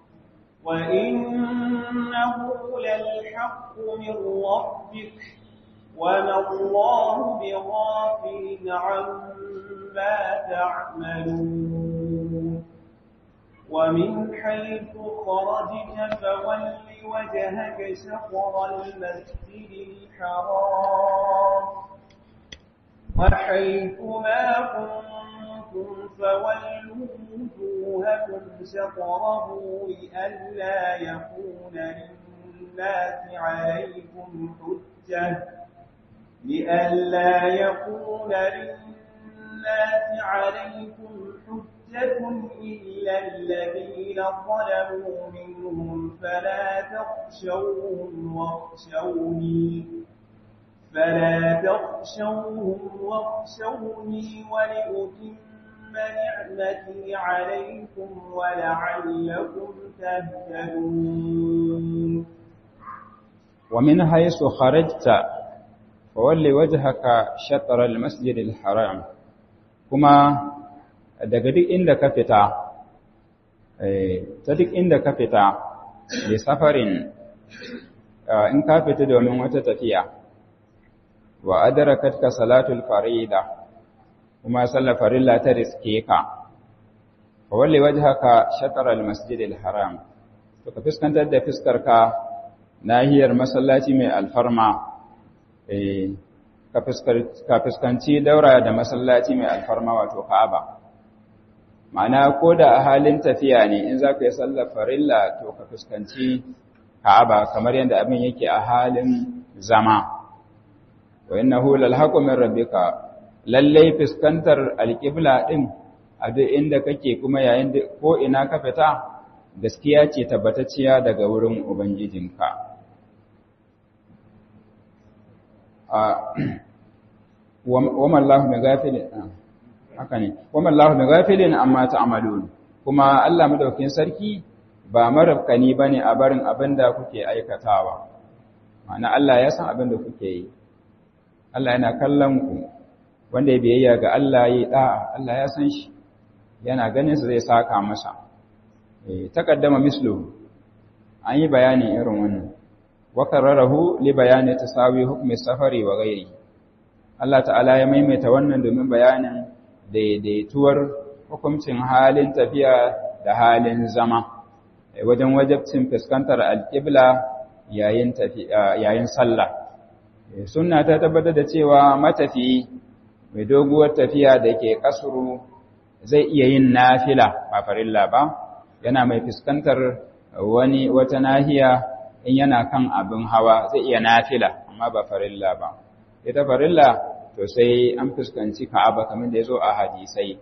وإنه للحق من ربك وما الله بغافل عما تعملون ومن حيث خرجت فول وجهك شطر المسجد الحرام وحيث ما كنتم فولوا وجوهكم شطره لئلا يكون للناس عليكم حجة لئلا يكون للناس عليكم حجة إلا الذين ظلموا منهم فلا تخشوهم واخشوني فلا تخشوهم واخشوني ولأتم نعمتي عليكم ولعلكم تهتدون ومن حيث خرجت فولي وجهك شطر المسجد الحرام كما daga duk inda ka fita ta duk inda ka fita da safarin in ka fita domin wata tafiya wa adarakatka salatul farida kuma sallar farilla ta riske ka fa walli wajhaka shatr al masjid al haram to ka fuskantar da fiskar ka nahiyar masallaci mai alfarma eh ka fuskanci daura da masallaci mai alfarma wato ka'aba ma'ana ko da a halin tafiya ne in za ka yi sallar farilla to ka fuskanci ka'aba kamar yadda abin yake a halin zama wa innahu lalhaqu min rabbika lallai fuskantar alqibla din a duk inda kake kuma yayin da ko ina ka fita gaskiya ce tabbatacciya daga wurin ubangijinka a wa mallahu bighafilin haka ne kuma Allahu bi ghafilin amma ta'malun kuma Allah madaukakin sarki ba marabkani bane a barin abinda kuke aikatawa ma'ana Allah ya san abinda kuke yi Allah yana kallon ku wanda ya biyayya ga Allah yi da'a Allah ya san shi yana ganin sa zai saka masa eh takaddama mislu an yi bayani irin wannan wa kararahu li bayani tasawi hukmi safari wa ghairi Allah ta'ala ya maimaita wannan domin bayanin daidaituwar hukuncin halin tafiya da halin zama wajen wajabcin fuskantar alƙibla yayin yayin sallah sunna ta tabbatar da cewa matafi mai doguwar tafiya da ke kasuru zai iya yin nafila ba farilla ba yana mai fuskantar wani wata nahiya in yana kan abin hawa zai iya nafila amma ba farilla ba ita farilla to sai an fuskanci Ka'aba kamar da yazo a hadisai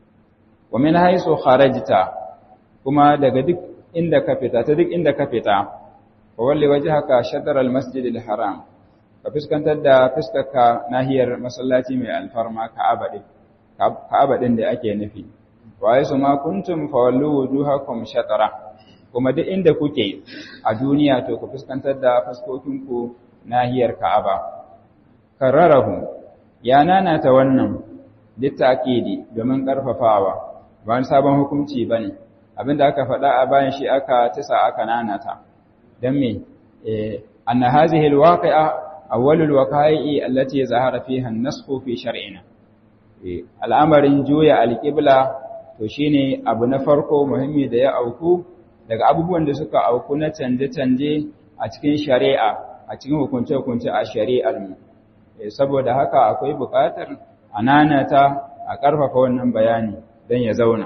wa min haisu kharajta kuma daga duk inda ka fita ta duk inda ka fita fa walli wajhaka shatr al-masjid al-haram ka fuskantar da fuskarka nahiyar masallaci mai alfarma Ka'aba din Ka'aba din da ake nufi wa haisu ma kuntum fa wallu wujuhakum shatra kuma duk inda kuke a duniya to ku fuskantar da fuskokinku nahiyar Ka'aba kararahu ya nanata wannan littakidi domin karfafawa ba wani sabon hukunci bane abinda aka faɗa a bayan shi aka tisa aka nanata dan me eh anna hadhihi alwaqi'a awwalul waqa'i allati zahara fiha an-nasxu fi shar'ina eh al'amarin juya alqibla to shine abu na farko muhimmi da ya auku daga abubuwan da suka auku na canje-canje a cikin shari'a a cikin hukunce-hukunce a shari'ar mu saboda haka akwai buƙatar a nanata a ƙarfafa wannan bayani don ya zauna.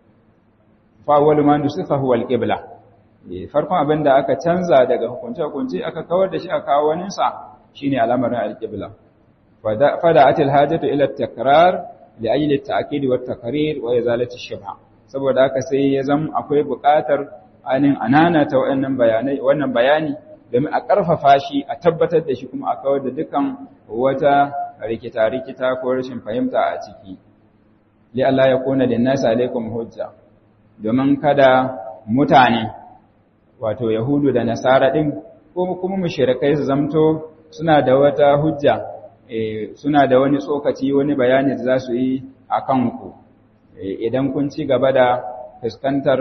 Fawwalu ma nusifa huwa al-qibla. Farkon abin da aka canza daga hukunce-hukunce aka kawar da shi a kawo waninsa shine al'amarin al-qibla. Fada atil hajatu ila takrar li ajli at-ta'kid wa at-taqrir wa izalati shubha. Saboda haka sai ya zama akwai buƙatar anin ananata wannan bayanai wannan bayani domin a ƙarfafa shi a tabbatar da shi kuma a kawar da dukan wata rikita-rikita ko rashin fahimta a ciki li Allah ya kona da nasa alaikum hujja domin kada mutane wato yahudu da nasara din ko kuma mushrikai su zamto suna da wata hujja suna da wani tsokaci wani bayani da za su yi a kanku idan kun ci gaba da fuskantar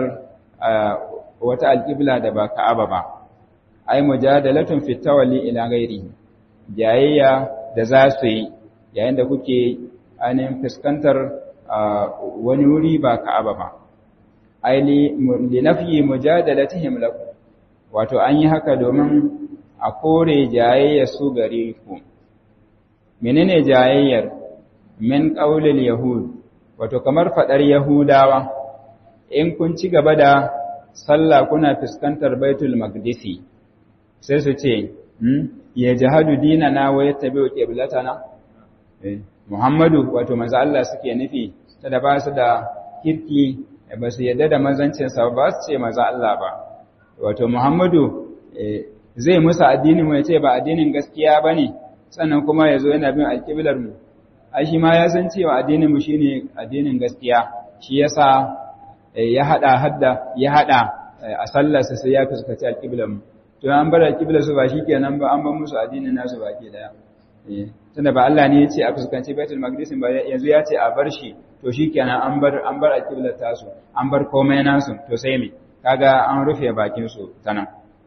wata alƙibla da ba ka'aba ba ai mujadalatun fi tawalli ila ghairi jayayya da za su yi yayin da kuke ainihin fuskantar wani wuri ba ka'aba ba ai li nafyi mujadalatihim lakum wato an yi haka domin a kore jayayya su gare ku menene jayayyar min qaulil yahud wato kamar fadar yahudawa in kun ci gaba da sallah kuna fuskantar baitul maqdisi sai su ce ya jahadu dinana wa yattabi'u qiblatana Muhammadu wato manzo Allah suke nufi ta da ba su da kirki ba su yadda da manzancin sa ba su ce manzo Allah ba wato Muhammadu zai musa addinin mu yace ba addinin gaskiya bane sannan kuma yazo yana bin alqiblar mu ai shi ma ya san cewa addinin mu shine addinin gaskiya shi yasa ya hada hadda ya hada a sallarsa sai ya fuskaci alqiblar mu to an bar alqiblar su ba shikenan ba an bar musu addinin nasu baki daya tunda ba Allah ne ya ce a fuskanci Baitul Maqdis ba yanzu ya ce a bar shi to shikenan an bar an bar alqiblar tasu an bar komai nasu to sai me kaga an rufe bakin su tanan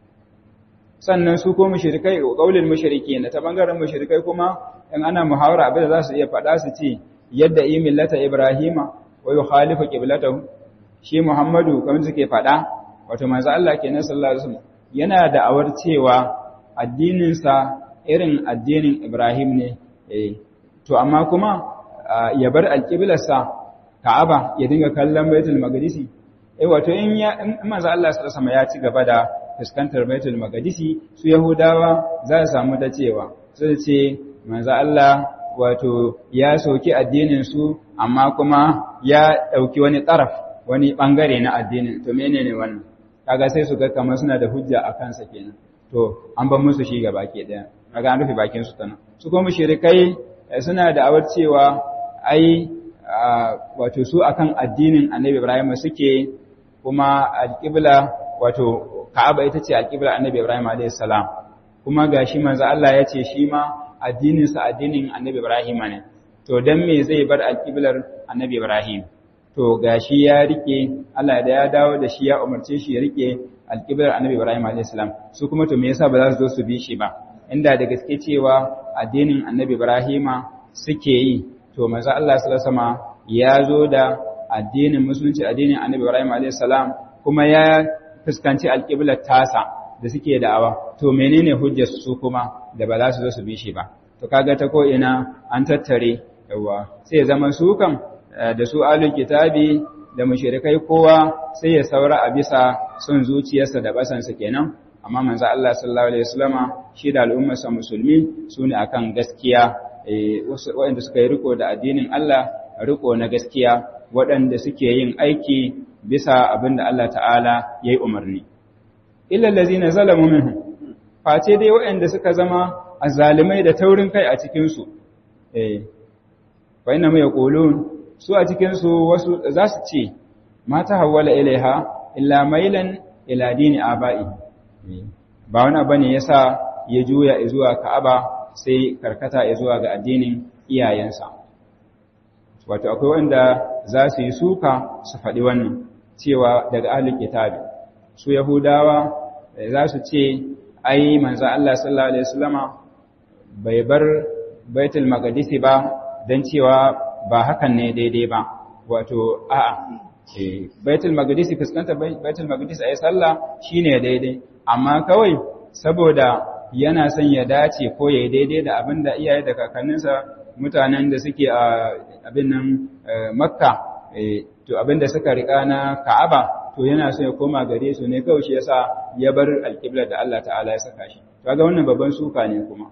sannan su ko mushrikai qaulul mushrikin ta bangaren mushrikai kuma in ana muhawara abin da za su iya faɗa su ce yadda yi millata Ibrahima wa yukhalifu qiblatahu shi Muhammadu kamar suke faɗa wato manzo Allah kenan sallallahu alaihi wasallam yana da awar cewa addinin sa irin addinin Ibrahim ne to amma kuma ya bar alƙiblarsa Ka'aba ya dinga kallon Baitul Maqdis eh wato in ya in manzo Allah sallallahu alaihi ya ci gaba da fuskantar Baitul Maqdis su Yahudawa za su samu ta cewa sai ce manzo Allah wato ya soki addinin su amma kuma ya dauki wani taraf wani bangare na addinin to menene wannan kaga sai su ga kamar suna da hujja a kansa kenan to an ban musu shi gaba ke daya kaga an rufe bakin su tana su kuma mushrikai suna da awar cewa ai wato su akan addinin Annabi Ibrahim suke kuma alqibla wato Ka'aba ita ce alqibla Annabi Ibrahim alayhi salam kuma gashi manzo Allah ya ce shi ma addinin sa addinin Annabi Ibrahim ne to dan me zai bar alqiblar Annabi Ibrahim to gashi ya rike Allah da ya dawo da shi ya umarce shi ya rike alqiblar Annabi Ibrahim alayhi salam su kuma to me yasa ba za su zo su bi shi ba inda da gaske cewa addinin annabi Ibrahima suke yi to manzo Allah sallallahu alaihi ya zo da addinin musulunci addinin annabi Ibrahim alaihi salam kuma ya fuskanci alqiblar tasa da suke da'awa to menene hujjar su kuma da ba za su zo su bi shi ba to kaga ta ko ina an tattare yawa sai zama su kan da su alul kitabi da mushrikai kowa sai ya saura a bisa son zuciyarsa da basansa kenan amma manzo Allah sallallahu alaihi wasallama shi da al'ummarsa musulmi sune akan gaskiya waɗanda suka yi riko da addinin Allah riko na gaskiya waɗanda suke yin aiki bisa abinda Allah ta'ala yayi umarni illa allazina zalamu minhum face dai waɗanda suka zama azzalimai da taurin kai a cikin su eh fa inna ma yaqulun su a cikin su wasu za su ce mata hawala ilaiha illa mailan ila dini aba'i ba wani abu ne yasa ya juya zuwa Ka'aba sai karkata zuwa ga addinin iyayensa wato akwai wanda za su yi suka su faɗi wannan cewa daga ahlul kitabi su yahudawa za su ce ai manzo Allah sallallahu alaihi wasallama bai bar baitul maqdis ba dan cewa ba hakan ne daidai ba wato a'a baitul maqdis fuskantar baitul maqdis ayi sallah shine daidai amma kawai saboda yana son ya dace ko ya daidai da abin da iyaye da kakanninsa mutanen da suke a abin nan makka to abin da suka rika na ka'aba to yana so ya koma gare su ne kawai shi yasa ya bar alƙiblar da Allah ta'ala ya saka shi to ga wannan babban suka ne kuma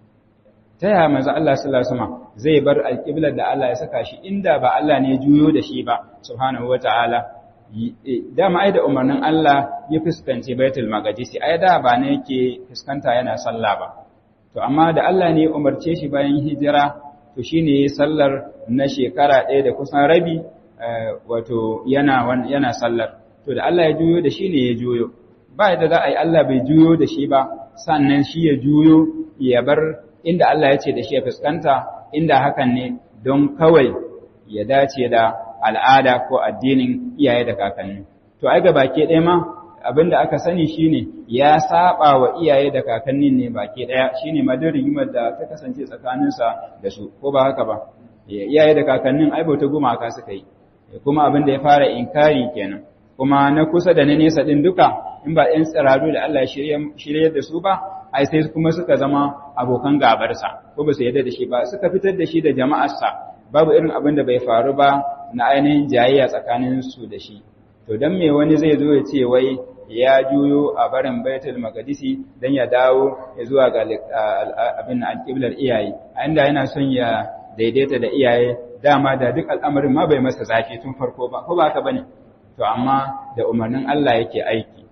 ta yaya manzo Allah sallallahu alaihi wasallam zai bar alƙiblar da Allah ya saka shi inda ba Allah ne juyo da shi ba subhanahu wataala dama ai da umarnin Allah ya fuskanci Baitul Maqdis ai da ba ne yake fuskanta yana sallah ba to amma da Allah ne ya umarce shi bayan hijira to shine sallar na shekara ɗaya da kusan rabi wato yana yana sallar to da Allah ya juyo da shi ne ya juyo ba da za a yi Allah bai juyo da shi ba sannan shi ya juyo ya bar inda Allah ya ce da shi ya fuskanta inda hakan ne don kawai ya dace da al'ada ko addinin iyaye da kakanni to ai ga baki ɗaya ma abinda aka sani shine ya saba wa iyaye da kakannin ne baki ɗaya shine madin rigimar da ta kasance tsakaninsa da su ko ba haka ba iyaye da kakannin ai bauta gumaka suka yi kuma abin da ya fara inkari kenan kuma na kusa da na nesa din duka in ba ɗan tsiraru da Allah ya shirye da su ba ai sai kuma suka zama abokan gabarsa ko ba su yarda da shi ba suka fitar da shi da jama'arsa babu irin abin da bai faru ba na ainihin jayayya tsakanin su da shi to dan me wani zai zo ya ce wai ya juyo a barin baitul maqdisi dan ya dawo ya zuwa ga abin alqiblar iyaye a inda yana son ya daidaita da iyaye dama da duk al'amarin ma bai masa zafi tun farko ba ko ba haka bane to amma da umarnin Allah yake aiki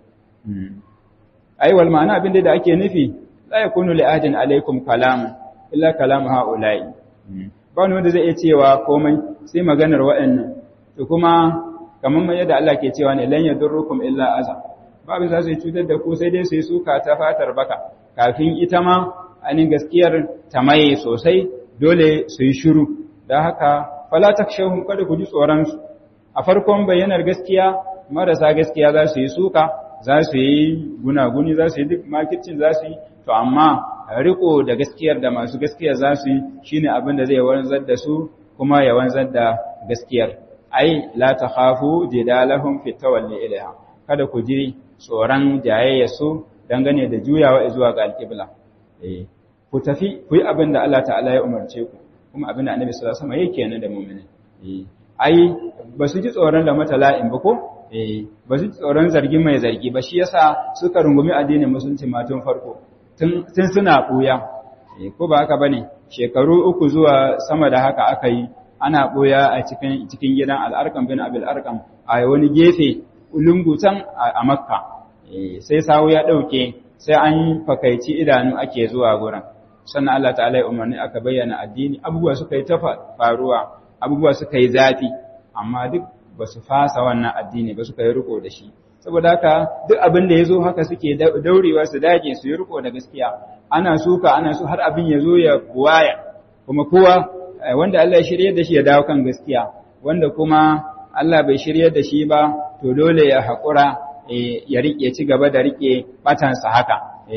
ai wal ma'ana abin da ake nufi la yakunu li ahadin alaikum kalam illa kalam haula'i ba wani wanda zai iya cewa komai sai maganar waɗannan to kuma kamar mai yadda Allah ke cewa ne lan yadurrukum illa aza babu za su cutar da ku sai dai su yi suka ta fatar baka kafin ita ma anin gaskiyar ta maye sosai dole su yi shiru don haka fala takshawhum kada ku ji tsoron su a farkon bayyanar gaskiya marasa gaskiya za su yi suka za su yi gunaguni za su yi duk makircin za su yi to amma riko da gaskiyar da masu gaskiya za su yi shine abin da zai wanzar da su kuma ya wanzar da gaskiyar ai la takhafu jidalahum fi tawalli ilaiha kada ku ji tsoron jayayya su dangane da juyawa zuwa ga alqibla eh ku tafi ku yi abin da Allah ta'ala ya umarce ku kuma abin da Annabi sallallahu alaihi wasallam yake nan da mu'mini eh ai ba su ji tsoron da matala'in ba ko eh ba su ji tsoron zargi mai zargi ba shi yasa suka rungumi addinin musulunci ma tun farko tun suna ɓuya ko ba haka bane shekaru uku zuwa sama da haka aka yi ana ɓuya a cikin cikin gidan al'arkam bin abil arkam a wani gefe lungutan a makka sai sawu ya ɗauke sai an fakaici idanu ake zuwa gurin sannan Allah ta'ala ya umarni aka bayyana addini abubuwa suka yi ta faruwa abubuwa suka yi zafi amma duk ba su fasa wannan addini ba suka yi riko da shi saboda haka duk abin da ya zo haka suke daurewa su dage su yi riko da gaskiya ana suka ana so har abin ya zo ya buwaya kuma kowa wanda Allah ya shirye da shi ya dawo kan gaskiya wanda kuma Allah bai shirye da shi ba to dole ya haƙura ya riƙe ci gaba da riƙe batansa haka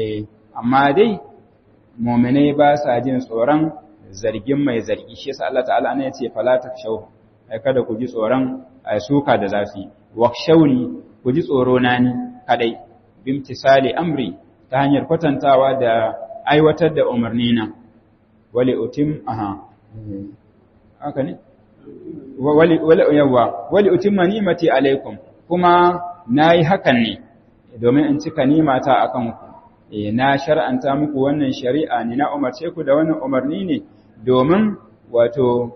amma dai mu'minai ba sa jin tsoron zargin mai zargi shi yasa Allah ta'ala ne ya ce fala takshaw kada ku ji tsoron suka da zafi wakshawni ku ji tsoro na ni kadai bimtisali amri ta hanyar kwatantawa da aiwatar da umarni na wali utim aha haka ne wali wali yawa wali utimma ni'mati alaikum kuma nayi hakan ne domin in cika nimata akan ku eh na shar'anta muku wannan shari'a ne na umarce ku da wannan umarni ne domin wato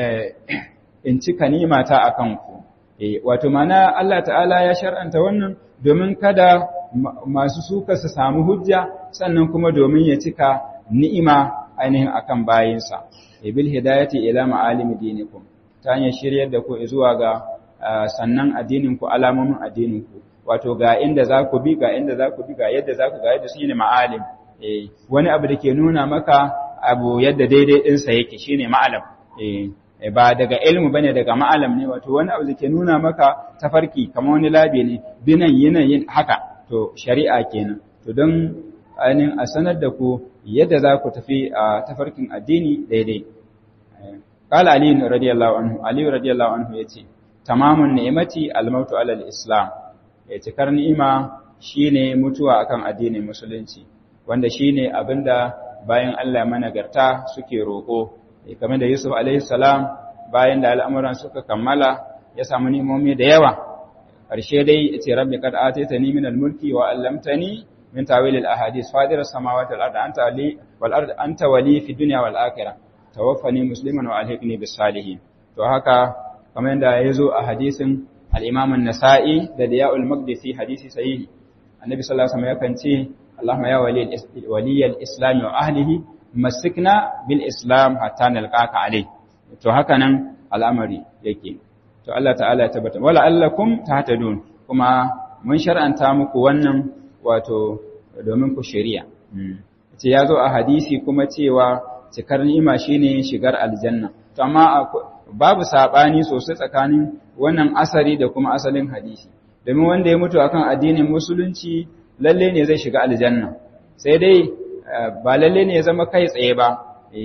in cika nimata akan ku wato mana Allah ta'ala ya shar'anta wannan domin kada masu suka su samu hujja sannan kuma domin ya cika ni'ima ainihin akan bayinsa bil hidayati ila ma'alimi dinikum ta hanyar shiryar da ku zuwa ga sannan addinin ku alamomin addinin ku wato ga inda za ku bi ga inda za ku bi ga yadda za ku ga yadda shine ma'alim eh wani abu da ke nuna maka abu yadda daidai ɗinsa yake shine ma'alam eh ba daga ilmu bane daga ma'alam ne wato wani abu da ke nuna maka tafarki kamar wani labi ne binan yinan yin haka to shari'a kenan to don ainihin a sanar da ku yadda za ku tafi a tafarkin addini daidai qala ali radiyallahu anhu ali radiyallahu anhu yace tamamun ni'mati al-mautu ala al-islam ya cikar ni'ima shine mutuwa akan addinin musulunci wanda shine abinda bayan Allah managarta suke roko kamar da Yusuf alaihi salam bayan da al'amuran suka kammala ya samu nimomi da yawa ƙarshe dai ya ce rabbi kad ataytani min al-mulki wa 'allamtani min tawil al-ahadith fadir as-samawati wal ardi anta wali wal ardi anta wali fi dunya wal akhirah tawaffani musliman wa alhiqni bis salihin to haka kamar yadda yazo a hadisin al-Imam an-Nasa'i da Diya'ul Maqdisi hadisi sahihi annabi sallallahu alaihi wasallam yakan ce Allahumma ya waliyal islam wa ahlihi masikna bil islam hatta nalqaka alai to haka nan al'amari yake to Allah ta'ala ya tabbata wala allakum tahtadun kuma mun shar'anta muku wannan wato domin ku shari'a ce ya zo a hadisi kuma cewa cikar ni'ima shine shigar aljanna to amma babu sabani sosai tsakanin wannan asari da kuma asalin hadisi domin wanda ya mutu akan addinin musulunci lalle ne zai shiga aljanna sai dai ba lalle ne ya zama kai tsaye ba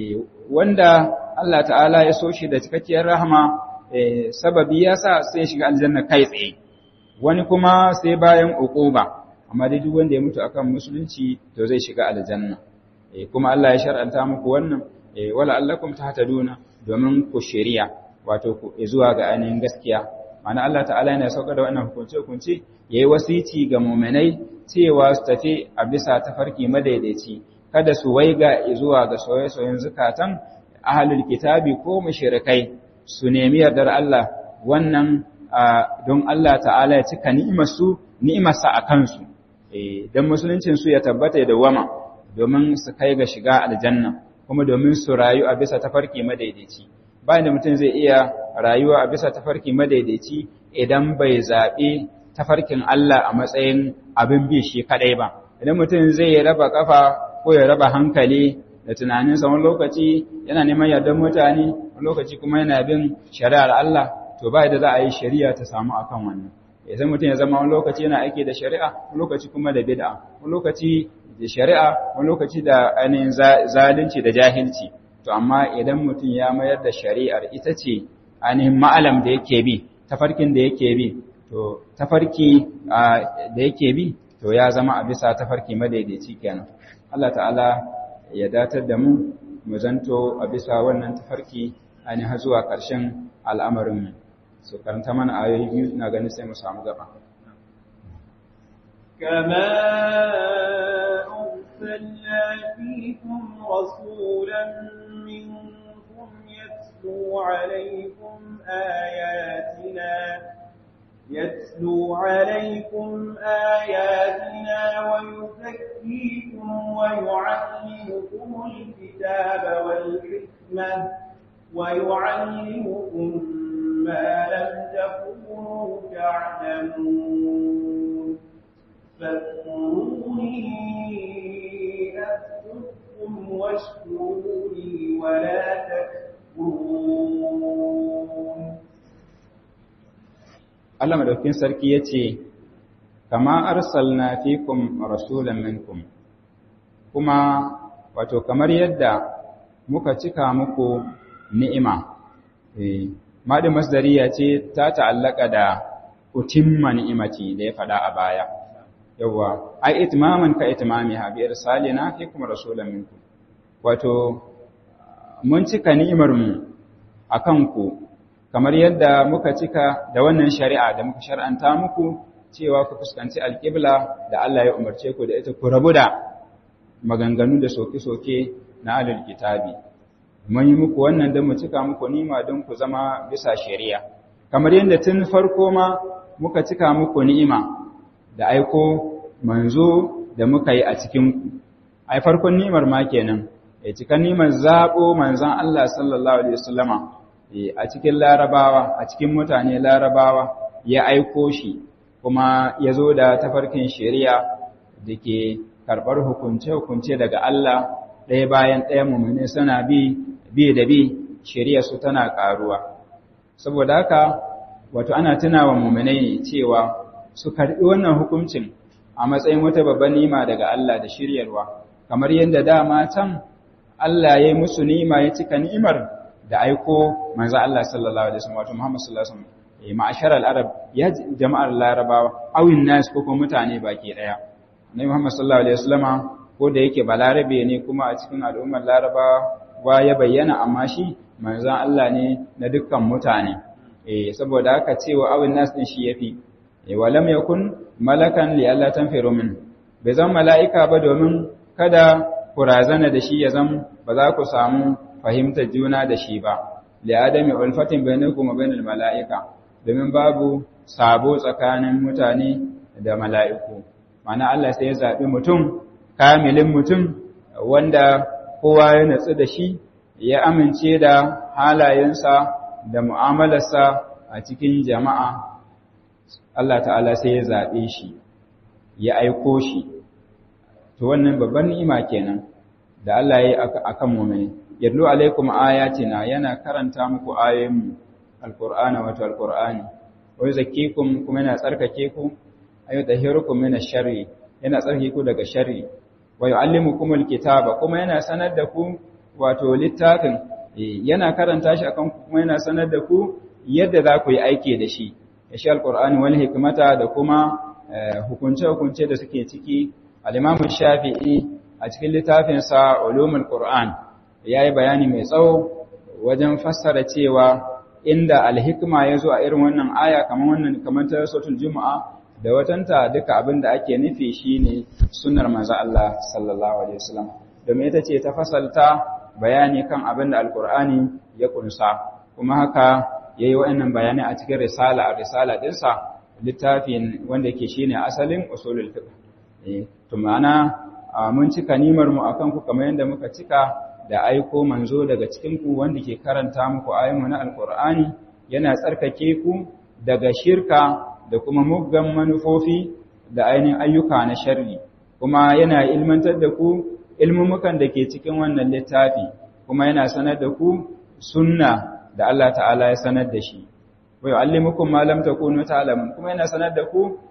wanda Allah ta'ala ya so shi da cikakkiyar rahama sababi ya sa sai shiga aljanna kai tsaye wani kuma sai bayan uquba amma dai duk wanda ya mutu akan musulunci to zai shiga aljanna kuma Allah ya shar'anta muku wannan wala allakum tahtaduna domin ku shari'a wato ku zuwa ga ainihin gaskiya ma'ana Allah ta'ala yana saukar da wannan hukunce hukunce yayi wasici ga mu'minai cewa su tafi a bisa tafarki madaidaici kada su waiga zuwa ga soyayyen zukatan ahlul kitabi ko mushrikai su nemi yardar Allah wannan don Allah ta'ala ya cika ni'imar su ni'imarsa a kansu don musuluncin su ya tabbata da wama domin su kai ga shiga aljanna kuma domin su rayu a bisa tafarki madaidaici bayan da mutum zai iya rayuwa a bisa tafarki madaidaici idan bai zaɓi tafarkin Allah a matsayin abin bi shi kaɗai ba idan mutum zai raba kafa ko ya raba hankali da tunaninsa wani lokaci yana neman yardar mutane wani lokaci kuma yana bin shari'ar Allah to ba da za a yi shari'a ta samu akan wannan sai mutum ya zama wani lokaci yana aiki da shari'a wani lokaci kuma da bid'a wani lokaci da shari'a wani lokaci da ainihin zalunci da jahilci to amma idan mutum ya mayar da shari'ar ita ce ainihin ma'alam da yake bi tafarkin da yake bi to tafarki da yake bi to ya zama a bisa tafarki madaidaici kenan Allah ta'ala ya datar da mu mu zanto a bisa wannan tafarki ainihin zuwa ƙarshen al'amarin mu so karanta mana ayoyi biyu na ganin sai mu samu gaba كما أرسلنا فيكم رسولا منكم يتلو عليكم آياتنا يتلو عليكم آياتنا ويزكيكم ويعلمكم الكتاب والحكمة ويعلمكم ما لم تكونوا تعلمون فاذكروني أذكركم واشكروا لي ولا تكفرون Allah madaukin sarki yace kama arsalna fikum rasulan minkum kuma wato kamar yadda muka cika muku ni'ima eh madin masdariya ce ta ta'allaka da utimma ni'imati da ya fada a baya yawa ai itmaman ka itmamiha bi irsalina fikum rasulan minkum wato mun cika ni'imar mu akan ku kamar yadda muka cika da wannan shari'a da muka shar'anta muku cewa ku fuskanci alƙibla da Allah ya umarce ku da ita ku rabu da maganganu da soke-soke na alal kitabi mun yi muku wannan don mu cika muku nima don ku zama bisa shari'a kamar yadda tun farko ma muka cika muku ni'ima da aiko manzo da muka yi a cikin ku ai farkon ni'imar ma kenan ya cika ni'imar zabo manzon Allah sallallahu alaihi wasallama a cikin larabawa a cikin mutane larabawa ya aiko shi kuma ya zo da tafarkin shari'a da ke karɓar hukunce-hukunce daga Allah ɗaya bayan ɗaya mummune suna bi bi da bi shari'a su tana ƙaruwa saboda haka wato ana tunawa mummune cewa su karɓi wannan hukuncin a matsayin wata babban nima daga Allah da shiryarwa kamar yadda dama can Allah ya yi musu nima ya cika ni'imar da aiko manzo Allah sallallahu alaihi wasallam wato Muhammad sallallahu alaihi wasallam ma'ashar al-arab ya jama'ar larabawa awin nas ko kuma mutane baki daya Nabi Muhammad sallallahu alaihi wasallam ko da yake balarabe ne kuma a cikin al'ummar larabawa wa ya bayyana amma shi manzon Allah ne na dukkan mutane eh saboda haka cewa awin nas din shi yafi eh walam yakun malakan li Allah tanfiru min bai zan mala'ika ba domin kada ku razana da shi ya zan ba za ku samu fahimtar juna da shi ba li adami ulfatin bainakum wa bainal mala'ika domin babu sabo tsakanin mutane da mala'iku mana Allah sai ya zaɓi mutum kamilin mutum wanda kowa ya natsu da shi ya amince da halayensa da mu'amalarsa a cikin jama'a Allah ta'ala sai ya zaɓe shi ya aiko shi to wannan babban ni'ima kenan da Allah ya yi akan mu'mini yadlu alaikum ayatina yana karanta muku ayoyinmu alqur'ana wato alqur'ani wa yuzakkikum kuma yana tsarkake ku ayu tahirukum min ash-sharri yana tsarkake ku daga sharri wa yuallimukum alkitaba kuma yana sanar da ku wato littafin yana karanta shi akan ku kuma yana sanar da ku yadda za ku yi aiki da shi ya shi alqur'ani wal hikmata da kuma hukunce hukunce da suke ciki al-imam shafi'i a cikin littafinsa ulumul qur'an yayi bayani mai tsawo wajen fassara cewa inda alhikma yazo a irin wannan aya kamar wannan kamar ta suratul jumaa da watanta duka abinda ake nufi shine sunnar manzo Allah sallallahu alaihi wasallam domin ita ce ta fasalta bayani kan abinda alqur'ani ya kunsa kuma haka yayi wa'annan bayanai a cikin risala a risala dinsa littafin wanda yake shine asalin usulul fiqh eh to ma'ana mun cika nimar mu akan ku kamar yadda muka cika da aiko manzo daga cikin ku wanda ke karanta muku ayoyi na alqur'ani yana tsarkake ku daga shirka da kuma muggan manufofi da ainihin ayyuka na sharri kuma yana ilmantar da ku ilmumukan da ke cikin wannan littafi kuma yana sanar da ku sunna da Allah ta'ala ya sanar da shi wa yu'allimukum ma lam takunu ta'lamun kuma yana sanar da ku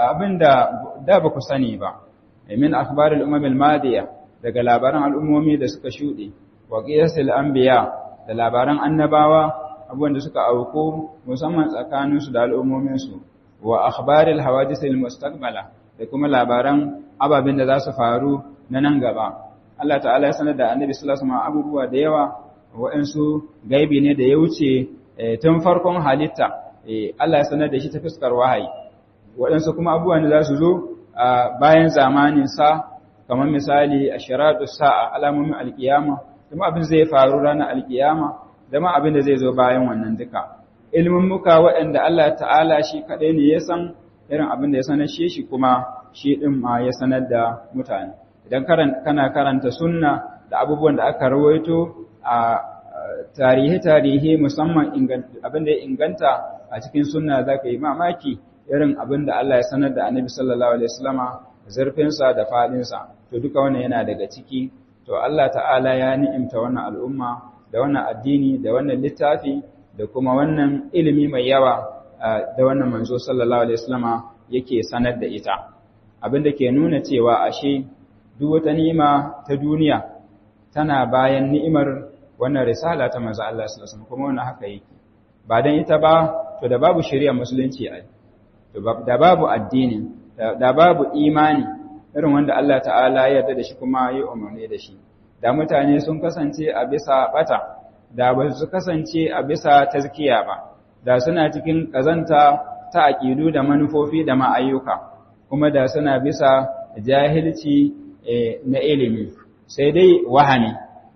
abinda da ba ku sani ba min akhbar al-umam al-madiya daga labaran al'ummomi da suka shuɗe wa qiyasil anbiya da labaran annabawa abubuwan da suka auku musamman tsakaninsu da al'ummominsu wa akhbaril hawadith al-mustaqbala da kuma labaran ababen da za su faru na nan gaba Allah ta'ala ya sanar da annabi sallallahu alaihi wasallam abubuwa da yawa waɗansu gaibi ne da ya wuce tun farkon halitta Allah ya sanar da shi ta fuskar wahayi waɗansu kuma abubuwa ne za su zo bayan zamanin sa kamar misali ashiratu sa'a alamomin alkiyama kuma abin zai faru ranar alkiyama da ma abin da zai zo bayan wannan duka ilimin muka waɗanda Allah ta'ala shi kaɗai ne ya san irin abin da ya sanar shi shi kuma shi ɗin ma ya sanar da mutane idan kana karanta sunna da abubuwan da aka rawaito a tarihe-tarihe musamman abin da ya inganta a cikin sunna za ka yi mamaki irin abin da Allah ya sanar da annabi sallallahu alaihi wasallama zurfinsa da faɗinsa to duka wannan yana daga ciki to Allah ta'ala ya ni'imta wannan al'umma da wannan addini da wannan littafi da kuma wannan ilimi mai yawa da wannan manzo sallallahu alaihi wasallama yake sanar da ita abin da ke nuna cewa ashe duk wata ni'ima ta duniya tana bayan ni'imar wannan risala ta manzo Allah sallallahu alaihi wasallam kuma wannan haka yake ba dan ita ba to da babu shari'a musulunci ai to da babu addini da babu imani irin wanda Allah ta'ala ya yarda da shi kuma ya umarni da shi da mutane sun kasance a bisa bata da ba su kasance a bisa tazkiya ba da suna cikin kazanta ta aƙidu da manufofi da ma'ayyuka kuma da suna bisa jahilci na ilimi sai dai wahami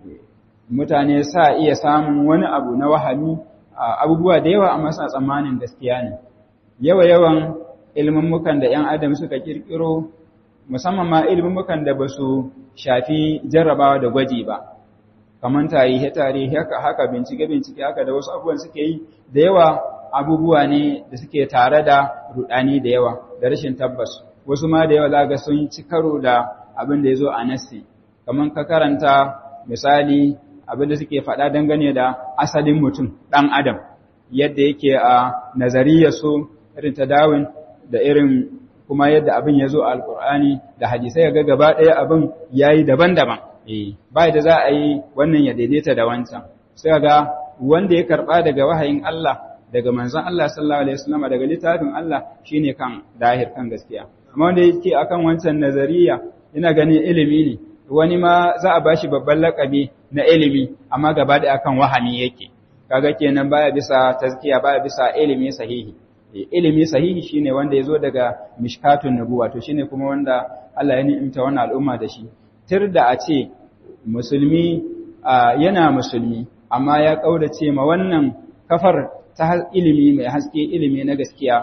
mutane sa iya samun wani abu na wahami abubuwa da yawa amma suna tsammanin gaskiya ne yawa-yawan ilmummukan da 'yan adam suka kirkiro musamman ma ilmummukan da ba su shafi jarrabawa da gwaji ba kamar tarihi tarihi haka haka bincike bincike haka da wasu abubuwan suke yi da yawa abubuwa ne da suke tare da rudani da yawa da rashin tabbas wasu ma da yawa zaga sun ci karo da abin da ya zo a nassi kamar ka karanta misali abin da suke faɗa dangane da asalin mutum ɗan adam yadda yake a nazariyar su irin ta dawin da irin kuma yadda abin ya zo a alkur'ani da hadisai ga gaba ɗaya abin ya yi daban-daban ba da za a yi wannan ya daidaita da wancan sai ga wanda ya karɓa daga wahayin Allah daga manzon Allah sallallahu alaihi wasallam daga littafin Allah shine kan dahir kan gaskiya amma wanda yake akan wancan nazariya ina ganin ilimi ne wani ma za a bashi babban lakabi na ilimi amma gaba da akan wahami yake kaga kenan baya bisa tazkiya baya bisa ilimi sahihi ilimi sahihi shine wanda yazo daga mishkatun nubuwa to shine kuma wanda Allah ya ni'imta wannan al'umma da shi tir da a ce musulmi yana musulmi amma ya kaurace ma wannan kafar ta ilimi mai haske ilimi na gaskiya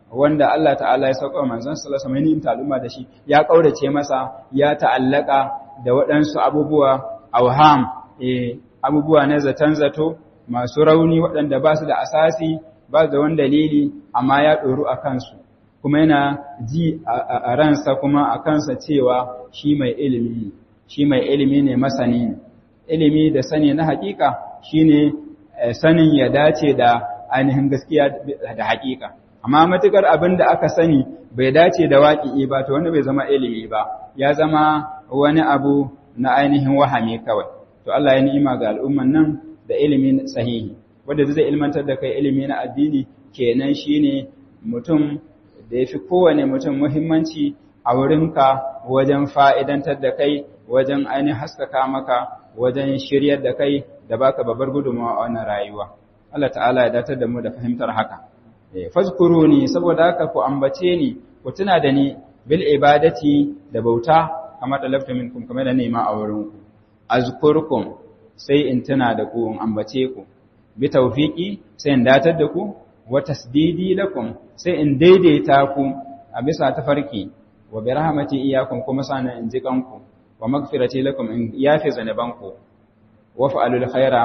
wanda Allah ta'ala ya sauka manzon sallallahu alaihi wasallam al'umma da shi ya kaurace masa ya ta'allaka da waɗansu abubuwa awham eh abubuwa na zatan zato masu rauni waɗanda ba su da asasi ba da wani dalili amma ya ɗoru a kansu kuma yana ji a ransa kuma a kansa cewa shi mai ilimi shi mai ilimi ne masani ne ilimi da sani na hakika shine sanin ya dace da ainihin gaskiya da hakika amma matukar abin da aka sani bai dace da waƙi ba to wanda bai zama ilimi ba ya zama wani abu na ainihin wahame kawai to Allah ya ni'ima ga al'umman nan da ilimin sahihi wanda zai ilmantar da kai ilimi na addini kenan shine mutum da yafi kowane mutum muhimmanci a wurinka wajen fa'idantar da kai wajen ainihin haskaka maka wajen shiryar da kai da baka babbar gudunmawa a wannan rayuwa Allah ta'ala ya datar da mu da fahimtar haka fazkuruni saboda haka ku ambace ni ku tuna da ni bil ibadati da bauta kamar da lafta minkum kamar da nema a wurin ku azkurkum sai in tuna da ku in ambace ku bi tawfiqi sai in datar da ku wa tasdidi lakum sai in daidaita ku a bisa tafarki wa bi rahmati iyyakum kuma sanan in ji kanku wa magfirati lakum in yafi zanabanku wa fa'alul khaira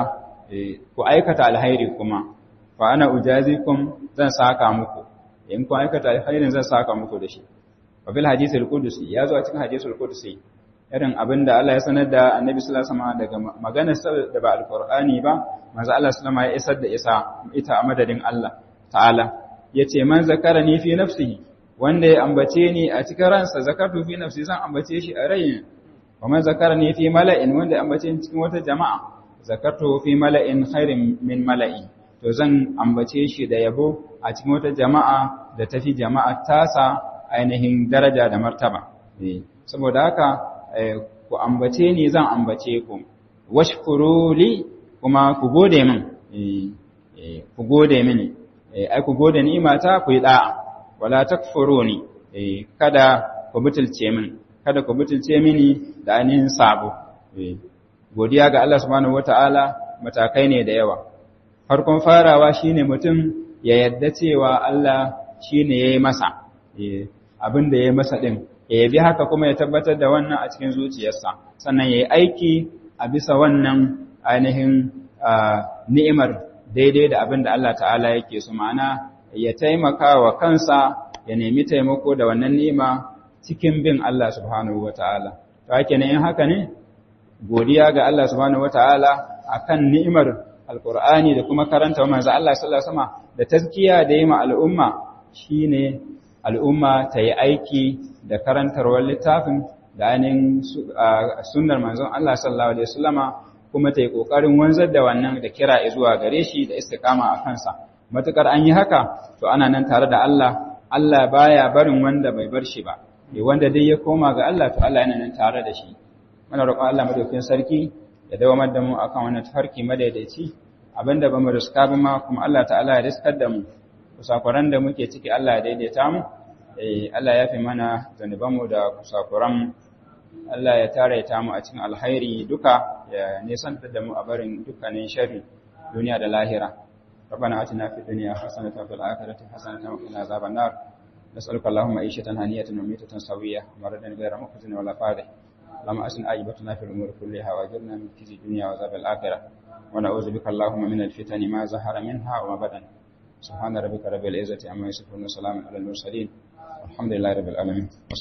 ku aikata alkhairi kuma fa ana ujazikum zan saka muku in ku aikata alkhairin zan saka muku da shi wa bil hadithil qudusi ya zo a cikin hadithul qudusi irin abinda Allah ya sanar da Annabi sallallahu alaihi wasallam daga maganar da ba alqur'ani ba manzo Allah sallallahu alaihi wasallam ya isar da isa ita a madadin Allah ta'ala yace man zakarani fi nafsihi wanda ya ambace ni a cikin ransa zakatu fi nafsi zan ambace shi a rayin wa man zakarani fi mala'in wanda ya ambace ni cikin wata jama'a zakatu fi mala'in khairin min mala'i to zan ambace shi da yabo a cikin wata jama'a da tafi jama'a tasa ainihin daraja da martaba saboda haka ku ambace ni zan ambace ku washkuru li kuma ku gode min ku gode mini ai ku gode ni'imata ku yi da'a wala takfuruni kada ku butulce min kada ku butulce mini da ainihin sabo godiya ga Allah subhanahu wataala matakai ne da yawa farkon farawa shine mutum ya yadda cewa Allah shine yayi masa abin da yayi masa din ya yabi haka kuma ya tabbatar da wannan a cikin zuciyarsa sannan yayi aiki a bisa wannan ainihin ni'imar daidai da abin da Allah ta'ala yake su ma'ana ya taimaka wa kansa ya nemi taimako da wannan ni'ima cikin bin Allah subhanahu wata'ala to hake ne in haka ne godiya ga Allah subhanahu wata'ala akan ni'imar alqur'ani da kuma karanta manzo Allah sallallahu alaihi wasallam da tazkiya da yi ma al'umma shine al'umma ta yi aiki da karantarwar littafin da ainihin sunnar manzon Allah sallallahu alaihi wasallama kuma ta yi kokarin wanzar da wannan da kira zuwa gare shi da istiqama a kansa matukar an yi haka to ana nan tare da Allah Allah baya barin wanda bai bar shi ba wanda dai ya koma ga Allah to Allah yana nan tare da shi muna roƙon Allah madaukakin sarki ya dawamar da mu akan wannan tafarki madaidaici abinda bamu riska ba ma kuma Allah ta'ala ya riskar da mu kusakuran da muke ciki Allah ya daidaita mu eh Allah ya fi mana zanubanmu da kusakuran Allah ya tare ta mu a cikin alkhairi duka ya nisantar da mu a barin dukkanin sharri duniya da lahira ربنا آتنا في الدنيا حسنة وفي الآخرة حسنة وقنا عذاب النار نسألك اللهم عيشة هنية وميتة سوية مردا غير مخزن ولا فاضح اللهم أسن عاقبتنا في الأمور كلها وأجرنا من خزي الدنيا وعذاب الآخرة ونعوذ بك اللهم من الفتن ما ظهر منها وما بدن سبحان ربك رب العزة عما يصفون وسلام على المرسلين والحمد لله رب العالمين